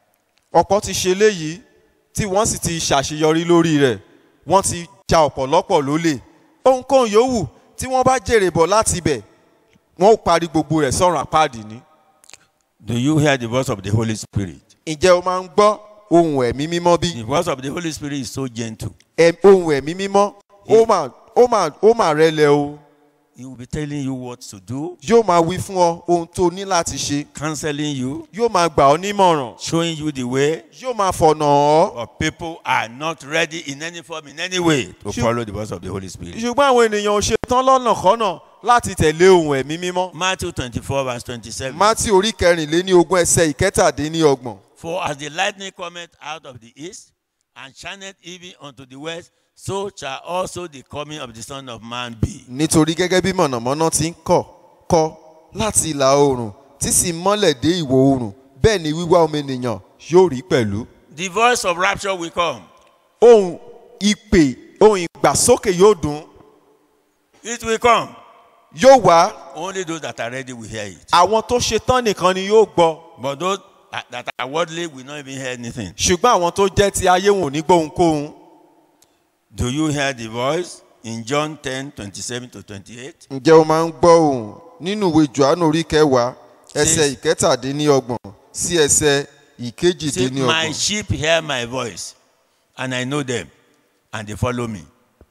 ọ̀pọ̀ ti ṣe léyìí tí wọ́n sì ti ṣàṣeyọrí lórí rẹ̀ wọ́n ti ja ọ̀pọ̀lọpọ̀ lólè ohunkóhun yòówù tí wọ́n bá jèrè bọ̀ láti ibẹ̀ wọ́n ó parí gbogbo rẹ̀ sọ́run àpáàdì ni. Do you hear the voice of the Holy Spirit? ǹjẹ́ o máa ń gbọ́ ohun ẹ̀mí mímọ́ bí? The voice of the Holy Spirit is so gentle. Ẹ- ohun ẹ̀mí mímọ́ ó máa ó máa ó máa rẹlẹ̀ o He will be telling you what to do, yóò máa wí fún ọ ohun tó o ní láti ṣe counseling you, yóò máa gbà ọ́ nímọ̀ràn showing you the way. yóò máa fọ̀nà ọ́. But people are not ready in any form, in any way, to Ṣé- follow the voice of the Holy Spirit. ṣùgbọ́n àwọn ènìyàn ò ṣetán lọ́nà kọ́nà láti tẹ̀lé ohun ẹ̀mí mímọ́. Matthew 24, verse 27. mátì orí kẹrìnléní ogún ẹsẹ̀ ìkẹtàdínlọ́gbọ̀n. For as the lightning cometh out of the east, and shineth even unto the west, so shall also the coming of the Son of Man be. nítorí gẹ́gẹ́ bí mọ̀nàmọ́ná ti ń kọ̀ kọ́ láti ìlà oòrùn tí sì ń mọ́lẹ̀ dé ìwọ̀ oòrùn bẹ́ẹ̀ ni wíwá ọmọ ènìyàn yóò rí pẹ̀lú. The voice of rapture will come. ohun ìpè ohun ìgbàsókè yóò dùn It will come. yóò wá Only those that are ready will hear it. àwọn tó ṣetán nìkan ni yóò gbọ́ But those that that are worldly will not even hear anything. ṣùgbọ́n àwọn tó jẹ́ ti ayé wọn ò ní gbóhunkóhun. Do you hear the voice in John 10 27 to 28? ǹjẹ́ o máa ń gbọ́ ohùn nínú ìwé johannu orí kẹwàá ẹsẹ̀ ìkẹtàdínlọ́gbọ̀n sí ẹsẹ̀ Say, My ìkejìdínlọ́gbọ̀n. sheep hear my voice, and I know them, and they follow me.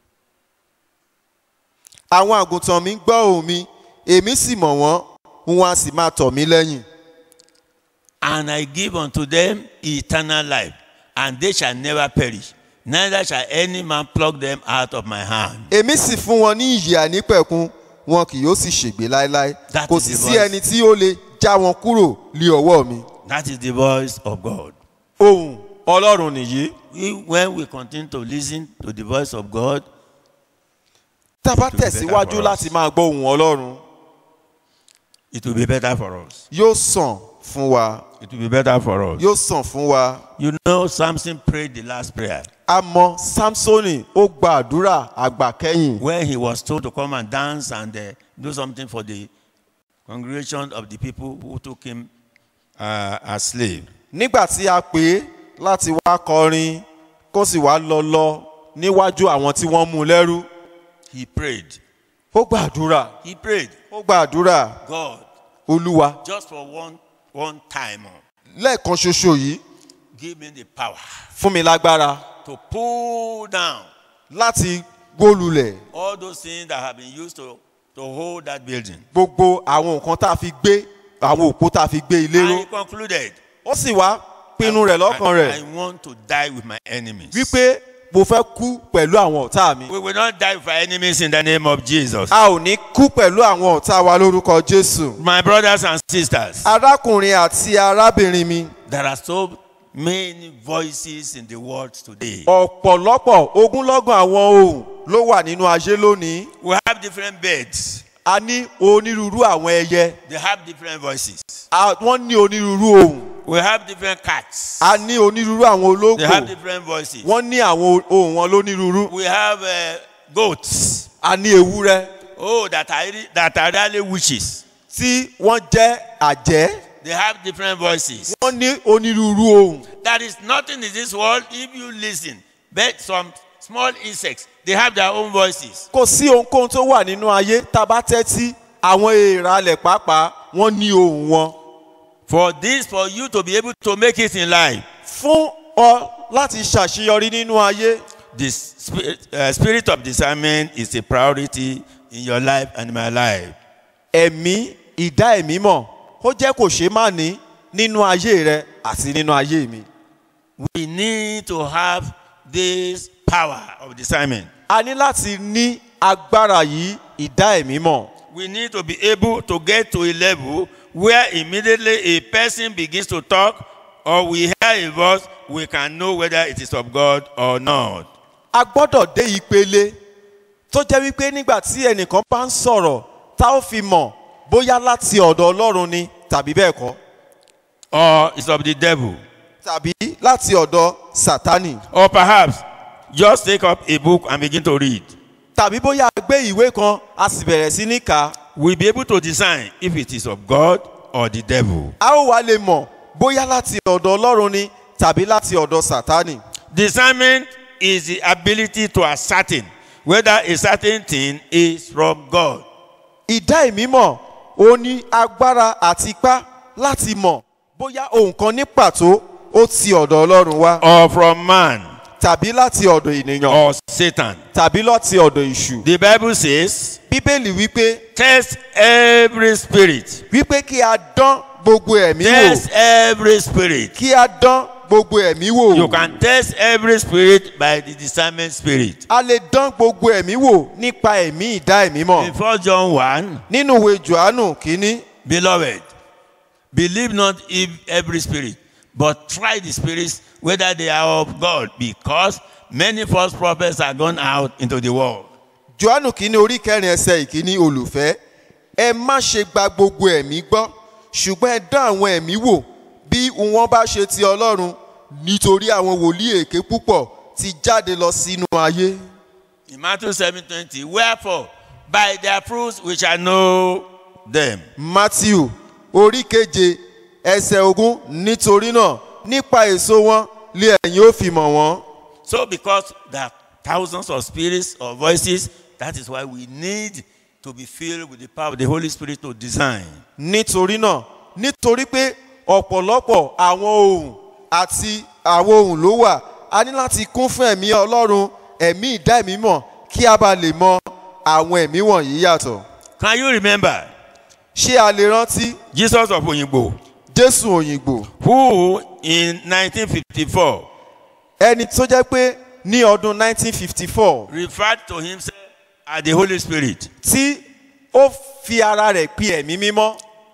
àwọn àgùntàn mi ń gbọ́ ohùn mi èmi sì mọ̀ wọ́n wọn a sì máa tọ̀ mí lẹ́yìn. And I give unto them eternal life, and they shall never perish, neither shall any man pluck them out of my hand. èmi sì fún wọn ní ìyè ànípẹ̀kun wọn kì yóò sì ṣègbé láéláé That kò is sì the sí voice. ẹni tí ó lè já wọn kúrò lé ọwọ́ mi. That is the voice of God. ohùn ọlọ́run nìyí. We, when we continue to listen to the voice of God, tá a bá It will be better tẹ̀síwájú for us. láti máa gbọ́ ohùn ọlọ́run it will be better for us. yóò sàn fún wa It will be better for us. yóò sàn fún wa. You know, Samson prayed the last prayer a mọ samsoni ó gba àdúrà àgbà kẹ́yìn when he was told to come and dance and uh, do something for the congregation of the people who took him uh, as slave. nígbà tí a pè é láti wá kọrin kó sì wá lọ lọ níwájú àwọn tí wọ́n mú un lẹ́rú He prayed. ó gba àdúrà He prayed, ó gba àdúrà God, olúwa just for one one time, oh, lẹ́ẹ̀kan ṣoṣo yìí give me the power fún mi lágbára to pull down láti gbólulẹ̀ all those things that have been used to to hold that building. gbogbo àwọn nǹkan tá a fi gbé àwọn òpó tá a fi gbé ilé And ró he concluded. ó sì wá pinnu rẹ̀ lọ́kàn I, rẹ̀ I want to die with my enemies. wípé mo fẹ́ kú pẹ̀lú àwọn ọ̀tá mi We will not die with our enemies in the name of Jesus. a ò ní kú pẹ̀lú àwọn ọ̀tá wa lórúkọ jésù. My brothers and sisters, arákùnrin àti arábìnrin mi there are so many voices in the world today. ọ̀pọ̀lọpọ̀ ogúnlọ́gọ̀ àwọn ohùn ló wà nínú ayé lónìí We have different birds. a ní onírúurú àwọn ẹyẹ They have different voices. a- wọ́n ní onírúurú ohùn We have different cats. a ní onírúurú àwọn They have ológbò different voices. wọ́n ní àwọn ohùn wọn lónírúurú We have uh, goats. a ní ewúrẹ́ Oh, that are re- that are really witches. tí wọ́n jẹ́ àjẹ́ They have different voices. wọ́n ní onírúurú ohùn There is nothing in this world if you listen. But some small insects, they have their own voices. kò sí ohunkóhun tó wà nínú ayé tá a bá tẹ́tí àwọn èèrà alẹ̀ pàápàá wọ́n ní ohùn wọn For this, for you to be able to make it in life, fún ọ láti ṣàṣeyọrí nínú ayé the spirit, uh, spirit of discernment is a priority in your life and my life. ẹ̀mí ìdá ẹ̀mí mọ̀ ó jẹ́ kò ṣeé má ní nínú ayé rẹ àti nínú ayé mi. We need to have this power of discernment. a ní láti ní agbára yìí ìdá ẹ̀mí mọ̀. We need to be able to get to a level where immediately a person begins to talk or we hear a voice, we can know whether it is of God or not. a gbọ́dọ̀ dé ìpele tó jẹ́ wípé nígbà tí ẹnìkan bá ń sọ̀rọ̀ tá ó fi mọ̀ bóyá láti ọ̀dọ̀ ọlọ́run ni tàbí bẹ́ẹ̀ kọ́ Or it's of the devil. tàbí láti ọ̀dọ̀ sátánì Or perhaps just take up a book and begin to read. tàbí bóyá a gbé ìwé kan a sì bẹ̀rẹ̀ sí ní kà á We'll be able to discern if it is of God or the devil. a ó wá lè mọ̀ bóyá láti ọ̀dọ̀ ọlọ́run ni tàbí láti ọ̀dọ̀ sátánì. Discernment is the ability to ascertain whether a certain thing is from God. ìdá ìmímọ̀ ó ní agbára àti ipá láti mọ̀ bóyá ohun kan ní pàtó ó ti ọ̀dọ̀ ọlọ́run wá or from man tàbí láti ọ̀dọ̀ ènìyàn or Satan. tàbí láti ọ̀dọ̀ ìṣù. The Bible says, bíbélì wípé test every spirit. wípé kí a dán gbogbo ẹ̀mí wò Test every spirit. kí a dán gbogbo ẹ̀mí wò. You can test every spirit by the discernment spirit. a lè dán gbogbo ẹ̀mí wò nípa ẹ̀mí ìdá ẹ̀mí In mọ̀. 1 John 1, nínú ìwé johannu kínní beloved, believe not in every spirit, but try the spirits whether they are of God, because many false prophets are gone out into the world. johannu kínní orí kẹrin ẹsẹ ìkíní olùfẹ́ ẹ má ṣe gba gbogbo ẹ̀mí gbọ́ ṣùgbọ́n ẹ dán àwọn ẹ̀mí wò bí wọ́n bá ṣe ti ọlọ́run nítorí àwọn wòlíì èké púpọ̀ ti jáde lọ sínú ayé. In Matthew 7:20, wherefore by their fruits we shall know them. matthew orí keje ẹsẹ̀ ogún nítorí náà nípa èso wọn lé ẹ̀yin ó fi mọ̀ wọ́n. So, because there are thousands of spirits or voices, that is why we need to be filled with the power of the Holy Spirit to design. nítorí náà nítorí pé ọ̀pọ̀lọpọ̀ àwọn ohun àti àwọn ohun ló wà a ní láti kún fún ẹ̀mí ọlọ́run ẹ̀mí ìdá ẹ̀mí mọ̀ kí a bá lè mọ àwọn ẹ̀mí wọ̀nyí yàtọ̀. Can you remember ṣé a lè rántí Jesus of Oyingbo, jésù òyìnbó who in 1954 ẹni tó jẹ́ pé ní ọdún 1954 referred to himself as the Holy Spirit tí ó fi ara rẹ̀ pin ẹ̀mí mímọ́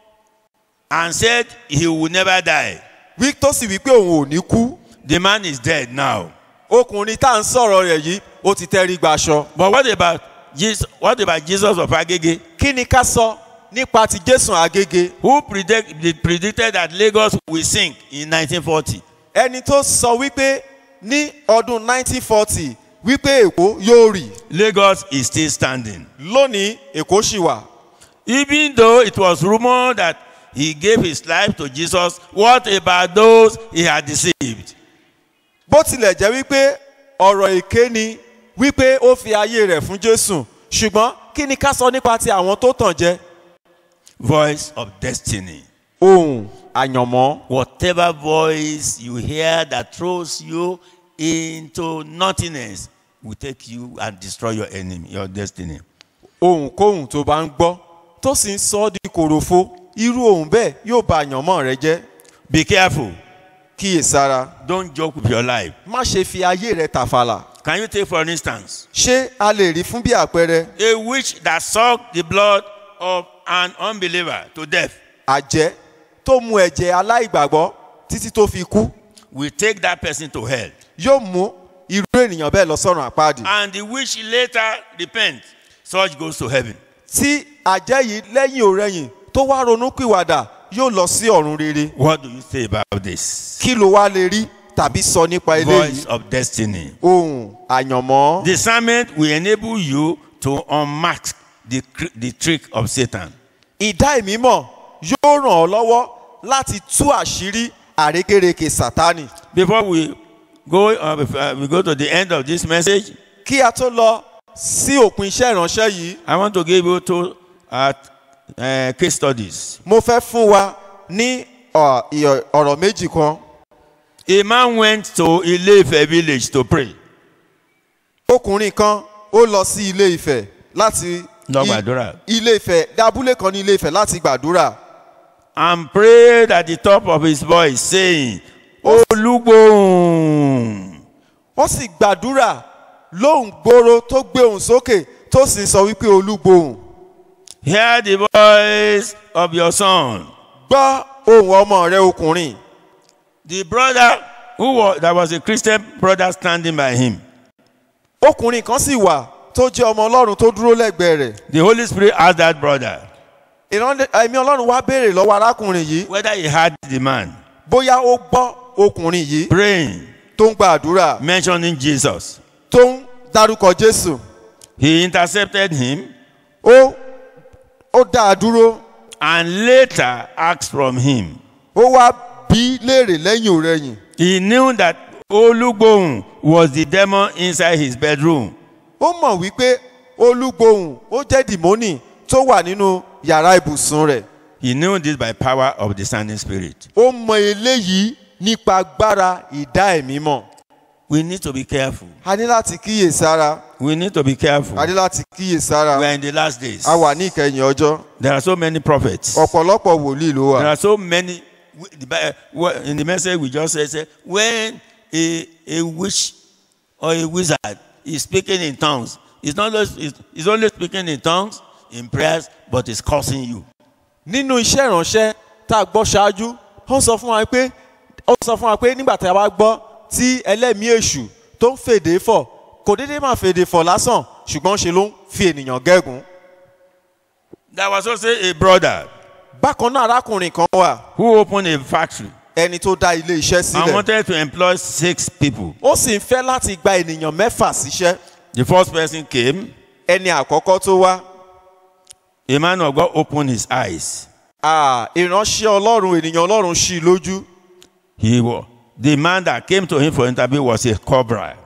and said he will never die? wí tó sì wí pé òun ò ní kú The man is dead now. ọkùnrin tá à ń sọ̀rọ̀ rẹ̀ yìí ó ti tẹ́rí gbaṣọ. But what about Jesus, what about Jesus of Agege, kí ni ká sọ nípa ti jésù àgége who predict, predicted that Lagos will sink in 1940? ẹni tó sọ wípé ní ọdún 1940 wípé èkó yóò rì Lagos is still standing. lónìí èkó ṣì wà. Even though it was rumored that he gave his life to Jesus, what about those he had deceived? bó tilẹ̀ jẹ́ wípé ọ̀rọ̀ èké ni wípé ó fi ayé rẹ̀ fún jésù ṣùgbọ́n kí ni ká sọ nípa ti àwọn tó tàn jẹ Voice of destiny. ohun àyànmọ́ Whatever voice you hear that throws you into nothingness will take you and destroy your enemy, your destiny. ohunkóhun tó bá ń gbọ́ tó sì ń sọ ọ́ di kòròfo irú ohun bẹ́ẹ̀ yóò ba àyànmọ́ rẹ jẹ́ Be careful. kíyèsára Don't joke with your life. má ṣe fi ayé rẹ tàfàlà Can you take, for instance, ṣé a lè rí fún bí àpẹẹrẹ a witch that sucked the blood of an unbeliever to death àjẹ́ tó mu ẹ̀jẹ̀ aláìgbàgbọ́ títí tó fi kú will take that person to hell. yóò mú irú ènìyàn bẹ́ẹ̀ lọ sọ́run àpáàdì. And the witch later repents, such goes to heaven. tí àjẹ́ yìí lẹ́yìn òrẹ́yìn tó wá ronú pìwàdà yóò lọ sí ọ̀run rere. What do you say about this? kí ló wá lè rí tàbí sọ nípa Voice eléyìí? of destiny. ohun àyànmọ́. Discernment will enable you to unmask the, cr- the trick of Satan. ìdá ìmímọ̀ yóò ràn ọ́ lọ́wọ́ láti tú àṣírí àrékérekè sátánì. Before we go, uh, before, uh, we go to the end of this message, kí a tó lọ sí òpin iṣẹ́ ìránṣẹ́ yìí I want to give you two uh, uh, case studies. mo fẹ́ fún wa ní ọ̀, ìyọ̀- ọ̀rọ̀ méjì kan. A man went to Ile-Ife village to pray. ọkùnrin kan ó lọ sí ilé ìfẹ́ láti Lọ i- gbàdúrà. ilé ìfẹ́ dábúlé kan ní ilé ìfẹ́ láti gbàdúrà. and prayed at the top of his voice, saying, Olugbohun. wọ́n sì gbàdúrà lóhùn gbòòrò tó gbé òun sókè tó sì sọ wípé olúgbòhùn Hear the voice of your son. gbọ́ ohùn ọmọ rẹ ọkùnrin The brother who was, there was a Christian brother standing by him. ọkùnrin kan sì wà tó jẹ́ ọmọ ọlọ́run tó dúró lẹ́gbẹ̀ẹ́ rẹ̀ The Holy Spirit asked that brother ìránlẹ́ ẹ̀mí ọlọ́run wá béèrè lọ́wọ́ arákùnrin yìí whether he had the man bóyá ó gbọ́ ọkùnrin yìí praying, tó ń gbàdúrà mentioning Jesus. tó ń dárúkọ jésù He intercepted him ó ó dá a dúró and later asked from him, ó wá bí léèrè lẹ́yìn òrẹ́yìn He knew that Olugbohun was the demon inside his bedroom. ó mọ̀ wípé olúgbohùn ó jẹ́ dìmọ́nì tó wà nínú yàrá ibùsùn rẹ̀ He knew this by power of discerning spirit. ó mọ eléyìí nípa agbára ìdá ẹ̀mí mọ̀ We need to be careful. a ní láti kíyè sára We need to be careful. a ní láti kíyè sára We are in the last days. a wà ní ìkẹyìn ọjọ́ There are so many prophets. ọ̀pọ̀lọpọ̀ wòlíì ló wà There are so many. the Bi- what- In the message we just said, say, when a, a witch or a wizard is speaking in tongues, it's not just, it's, it's only speaking in tongues, in prayers, but it's cursing you. nínú iṣẹ́ ìránṣẹ́ tá a gbọ́ ṣáájú ó sọ fún wa pé ó sọ fún wa pé nígbà tá a bá gbọ́ tí ẹlẹ́mìí èṣù tó ń fèdè fọ̀ kò déédéé máa fèdè fọ̀ lásán ṣùgbọ́n ṣe ló ń fi ènìyàn gẹ́gùn. There was also a brother bákan náà arákùnrin kan wà who opened a factory ẹni tó dá ilé iṣẹ́ and sílẹ̀ wanted to employ six people. ó sì ń fẹ́ láti gba ènìyàn mẹ́fà síṣẹ́ The first person came, ẹni àkọ́kọ́ tó wá a man of God opened his eyes. ah, ìránṣẹ́ ọlọ́run ènìyàn ọlọ́run ṣí i lójú He was, the man that came to him for interview was a cobra.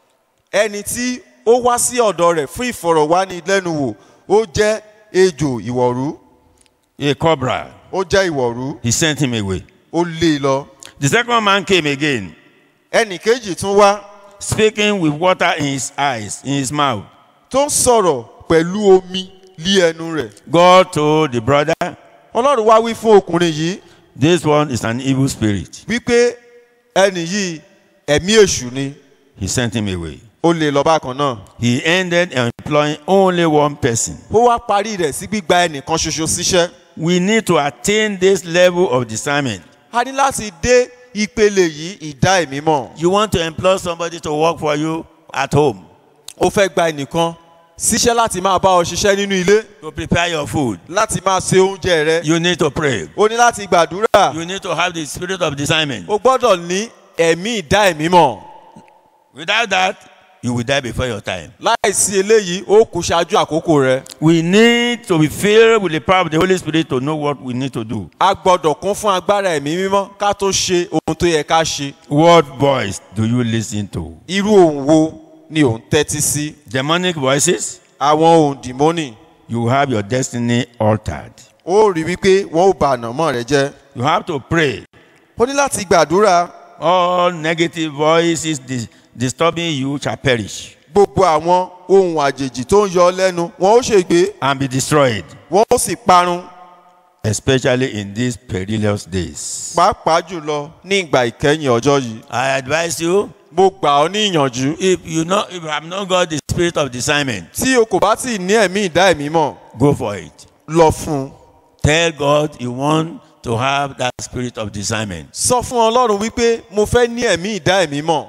ẹni tí ó wá sí ọ̀dọ̀ rẹ̀ fún ìfọ̀rọ̀wánilẹ́nuwò ó jẹ́ ejò ìwọ̀rú A cobra. ó jẹ́ ìwọ̀rú He sent him away. ó lé e lọ. The second man came again, ẹnì kejì tún wá speaking with water in his eyes, in his mouth. tó ń sọ̀rọ̀ pẹ̀lú omi lé ẹnu rẹ̀. God told the brother, ọlọ́run wá wí fún ọkùnrin yìí This one is an evil spirit. wípé ẹnì yìí ẹ̀mí èṣù ni He sent him away. ó lè lọ bákan náà. He ended employing only one person. ó wá parí rẹ̀ sí gbígba ẹnìkan ṣoṣo síṣẹ́. We need to attain this level of discernment. a ní láti dé ìpele yìí ìdá ẹ̀mí mọ̀. You want to employ somebody to work for you at home, ó fẹ́ gba ẹnìkan síṣẹ́ láti máa bá ọ ṣiṣẹ́ nínú ilé to prepare your food. láti máa se oúnjẹ rẹ. You need to pray. ó ní láti gbàdúrà. You need to have the spirit of discernment. ó gbọ́dọ̀ ní ẹ̀mí ìdá ẹ̀mí mọ̀. Without that, you will die before your time. láìsí eléyìí ó kú ṣáájú àkókò rẹ. We need to be filled with the power of the Holy Spirit to know what we need to do. a gbọ́dọ̀ kún fún agbára ẹ̀mí mímọ́ ká tó ṣe ohun tó yẹ ká ṣe. What voice do you listen to? irú ohun wo ni ò ń tẹ́tí sí. Demonic voices? àwọn ohun dìmọ́nì You have your destiny altered. ó rí wípé wọn ò bà ànàmọ́ rẹ jẹ́. You have to pray. ó ní láti gbàdúrà All negative voices dis- disturbing you shall perish gbogbo àwọn ohun àjèjì tó ń yọ ọ́ lẹ́nu wọn ó ṣègbé and be destroyed, wọn ó sì parun especially in these perilous days. pàápàá jùlọ ní ìgbà ìkẹyìn ọjọ́ yìí. I advise you mo gbà ọ́ ní ìyànjú. if you know if you have not got the spirit of discernment, tí o kò bá tí ì ní ẹ̀mí ìdá ẹ̀mí mọ̀ go for it. lọ fún un. Tell God you want to have that spirit of discernment. sọ fún ọlọ́run wípé mo fẹ́ ní ẹ̀mí ìdá ẹ̀mí mọ̀.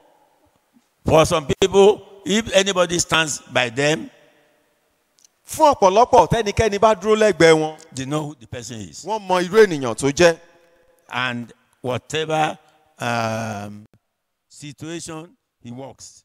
For some people, if anybody stands by them, fún ọ̀pọ̀lọpọ̀ tẹ́nikẹ́ni bá dúró lẹ́gbẹ̀ẹ́ wọn they know who the person is. wọ́n mọ irú ènìyàn tó jẹ́. And whatever um, situation he walks.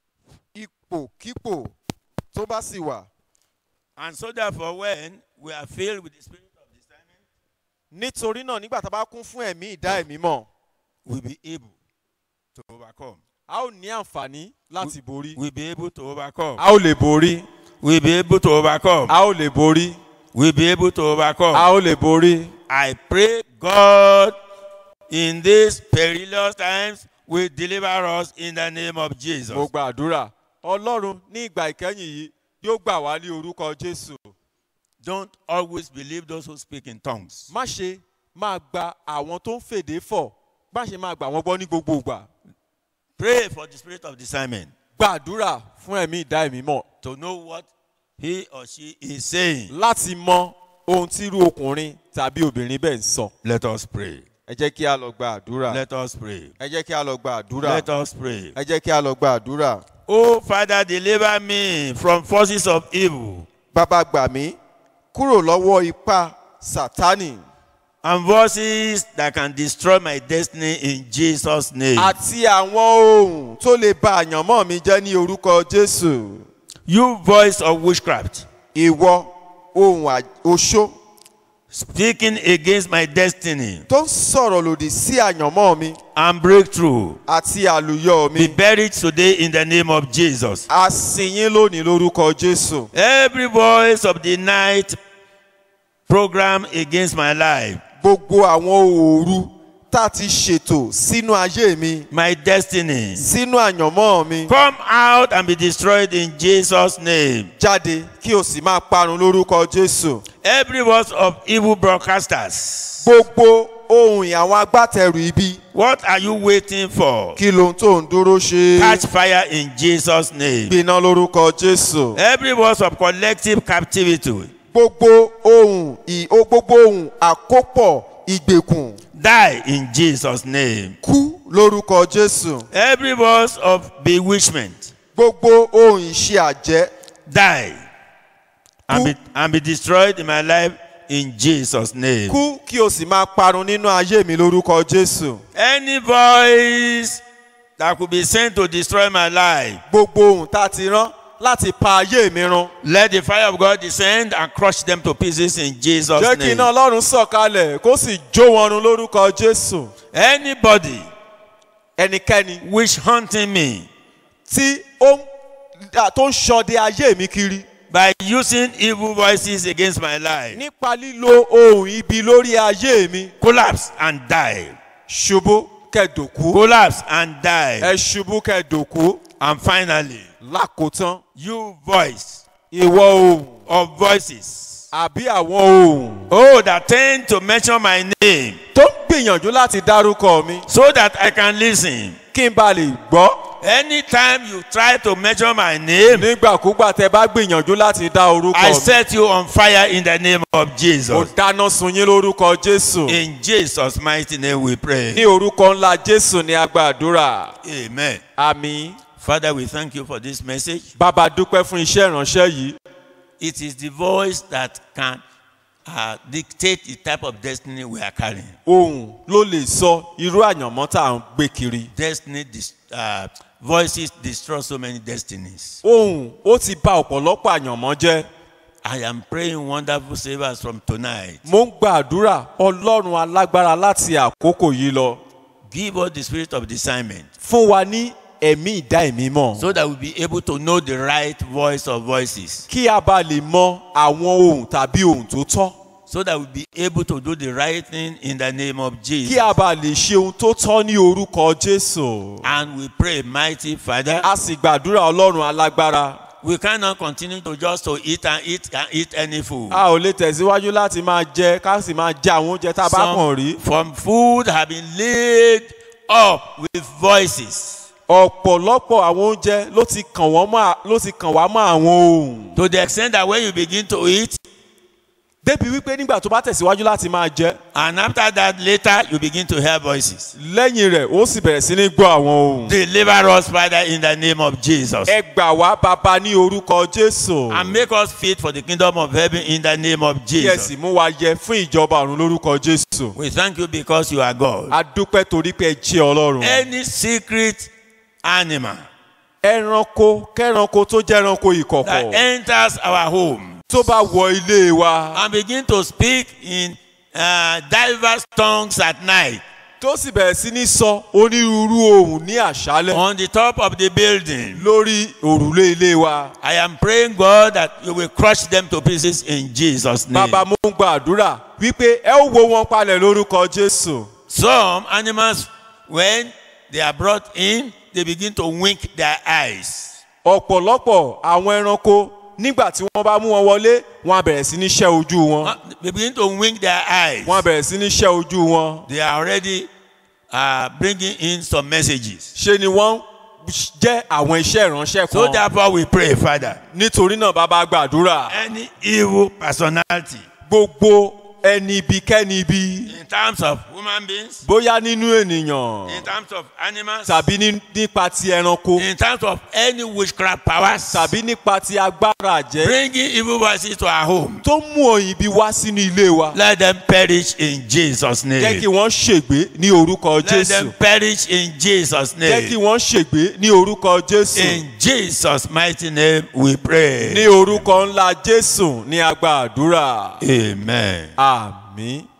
ipòkípò tó bá sì wà. And so therefore, when we are filled with the spirit of discernment, nítorí náà nígbà tá a bá kún fún ẹ̀mí ìdá ẹ̀mí mọ̀ we'll be able to overcome. a ó ní àǹfààní láti borí. We'll be able to overcome. a ó lè borí. We'll be able to overcome. a ó lè borí. We'll be able to overcome. a ó lè borí. I pray God in these perilous times will deliver us in the name of Jesus. mo gba àdúrà ọlọ́run ní ìgbà ìkẹyìn yìí yóò gbà wá ní orúkọ jésù. Don't always believe those who speak in tongues. má ṣe máa gba àwọn tó ń fèdè fọ̀ má ṣe máa gbà wọ́n gbọ́ ní gbogbo ìgbà. Pray for the spirit of discernment gbàdúrà fún ẹ̀mí ìdá ẹ̀mí mọ̀ to know what he or she is saying. láti mọ ohun tí irú ọkùnrin tàbí obìnrin bẹ́ẹ̀ ń sọ. Let us pray. ẹ jẹ́ kí a lọ gba àdúrà. Let us pray. ẹ jẹ́ kí a lọ gba àdúrà. Let us pray. ẹ jẹ́ kí a lọ gba àdúrà. Oh, Father, deliver me from forces of evil bàbá gbà mí kúrò lọ́wọ́ ipá sátánì and voices that can destroy my destiny in Jesus' name. àti àwọn ohun tó lè ba àyànmọ́ mi jẹ́ ní orúkọ jésù. You voice of witchcraft, ìwọ ohun à- oṣó speaking against my destiny tó ń sọ̀rọ̀ lòdì sí àyànmọ́ mi and breakthrough àti àlùyọ be mi buried today in the name of Jesus. a sìn yín lónìí lórúkọ jésù Every voice of the night program against my life, gbogbo àwọn òòru tá a ti ṣètò sínú ayé mi my destiny, sínú àyànmọ́ mi come out and be destroyed in Jesus' name. jáde kí o sì máa parun lórúkọ jésù Every voice of evil broadcasters, gbogbo ohun àwọn agbátẹrù ibi what are you waiting for? kí lohun tó ń dúró ṣe Catch fire in Jesus' name. gbiná lórúkọ jésù Every voice of collective captivity, gbogbo ohun ì ó gbogbo ohun àkópọ̀ ìgbèkùn die in Jesus' name. kú lórúkọ jésù Every voice of bewitchment, gbogbo ohun ìṣe àjẹ́ die and be, and be destroyed in my life in Jesus' name. kú kí o sì máa parun nínú ayé mi lórúkọ jésù Any voice that could be sent to destroy my life, gbogbo ohun tá a ti rán láti pa ayé mi run let the fire of God descend and crush them to pieces in Jesus' jẹ́ kí iná name. ọlọ́run sọ̀kalẹ̀ kó sì jó wọn run lórúkọ jésù Anybody ẹnikẹ́ni wish hunting me tí ó ń dà- tó ń ṣọdẹ ayé mi kiri by using evil voices against my life, nípa lílo ohun ibi lórí ayé mi collapse and die. ṣubú kẹdòkú Collapse and die. ẹ ṣubú kẹdòkú And finally, lákòótán you voice ìwọ ohun of voices. àbí àwọn ohun Oh, that tend to mention my name tó ń gbìyànjú láti dárúkọ mi so that I can listen. kí n ba lè gbọ́ Anytime you try to mention my name, nígbàkúgbà tẹ bá gbìyànjú láti dá orúkọ I mi set you on fire in the name of mo Jesus. dáná sun yín lórúkọ jésù In Jesus' mighty name we ní pray. orúkọ ńlá jésù ní agbàdúrà Amen. àmì Father, we thank you for this message. bàbá dúpẹ́ fún iṣẹ́ ìránṣẹ́ yìí It is the voice that can uh, dictate the type of destiny we are carrying. ohun ló lè sọ irú àyànmọ́ tá à ń gbé kiri Destiny, dis- uh, voices destroy so many destinies. ohun ó ti bà ọ̀pọ̀lọpọ̀ àyànmọ́ jẹ́ I am praying wonderful savers from tonight. mo ń gbàdúrà ọlọ́run alágbára láti àkókò yìí lọ Give us the spirit of discernment fún wa ní ẹ̀mí ìdá ẹ̀mí mọ̀ so that we'll be able to know the right voice of voices. kí a bá lè mọ àwọn ohun tàbí ohun tó tọ́ So that we'll be able to do the right thing in the name of kí Jesus. a bá lè ṣe ohun tó tọ́ ní orúkọ jésù And we pray, mighty Father, a sì gbàdúrà ọlọ́run alágbára we cannot continue to just to eat and eat and eat any food. a ò lè tẹ̀síwájú láti máa jẹ ká sì máa jẹ àwọn oúnjẹ tá a bá kàn rí from food have been laid up with voices ọ̀pọ̀lọpọ̀ àwọn oúnjẹ ló ti kàn wọ́n mọ́ ló ti kàn wá mọ́ àwọn ohun to the extent that when you begin to eat débi wípé nígbà tó bá tẹ̀síwájú láti máa jẹ and after that later you begin to hear voices. lẹ́yìn rẹ̀ ó sì bẹ̀rẹ̀ sí ní gbọ́ àwọn ohun. Deliver us, Father, in the name of Jesus. ẹ gbà wá bàbá ní orúkọ jésù And make us fit for the kingdom of heaven in the name of kí ẹ Jesus. sì mú wa yẹ fún ìjọba ọ̀run lórúkọ jésù. We thank you because you are God. a dúpẹ́ torí pé ẹ jẹ́ ọlọ́run. Any secret animal ẹranko kẹranko tó jẹ́ ẹranko that ìkọ̀kọ̀ enters our home tó bá wọ ilé wa and begin to speak in uh, diverse tongues at night tó sì bẹ̀rẹ̀ sí ní sọ onírúurú ohun ní àṣálẹ̀ on the top of the building. lórí òrùlé ilé wa. I am praying, God, that you will crush them to pieces in Jesus' name. bàbá mo ń gba àdúrà wípé ẹ ó wo wọn palẹ̀ lórúkọ jésù. Some animals, when they are brought in, they begin to wink their eyes. ọ̀pọ̀lọpọ̀ àwọn ẹranko nígbà tí wọ́n bá mú wọn wọlé wọn á bẹ̀rẹ̀ sí ní ṣẹ́ ojú wọn. Uh, They begin to wink their eyes. wọ́n á bẹ̀rẹ̀ sí ní ṣẹ́ ojú wọn. They are already uh, bringing in some messages. ṣe ni wọ́n jẹ́ àwọn iṣẹ́ ìránṣẹ́ So kan. therefore, we pray, Father, nítorí náà bàbá gbàdúrà any evil personality gbogbo ẹni ibi kẹ́ni ibi in terms of human beings, bóyá nínú ènìyàn in terms of animals, tàbí ní- nípa ti ẹranko in terms of any witchcraft powers, tàbí nípa ti agbára àjẹ́ bringing evil voices to our home. tó mú òyìn ibi wá sínú ilé wa. Let them perish in Jesus' jẹ́ kí name. wọ́n ṣègbé ní orúkọ Let jésù. them perish in Jesus' jẹ́ kí name. wọ́n ṣègbé ní orúkọ jésù. In Jesus' mighty name we ní pray. orúkọ ńlá jésù ní agbá àdúrà. Amen. àmì. àmín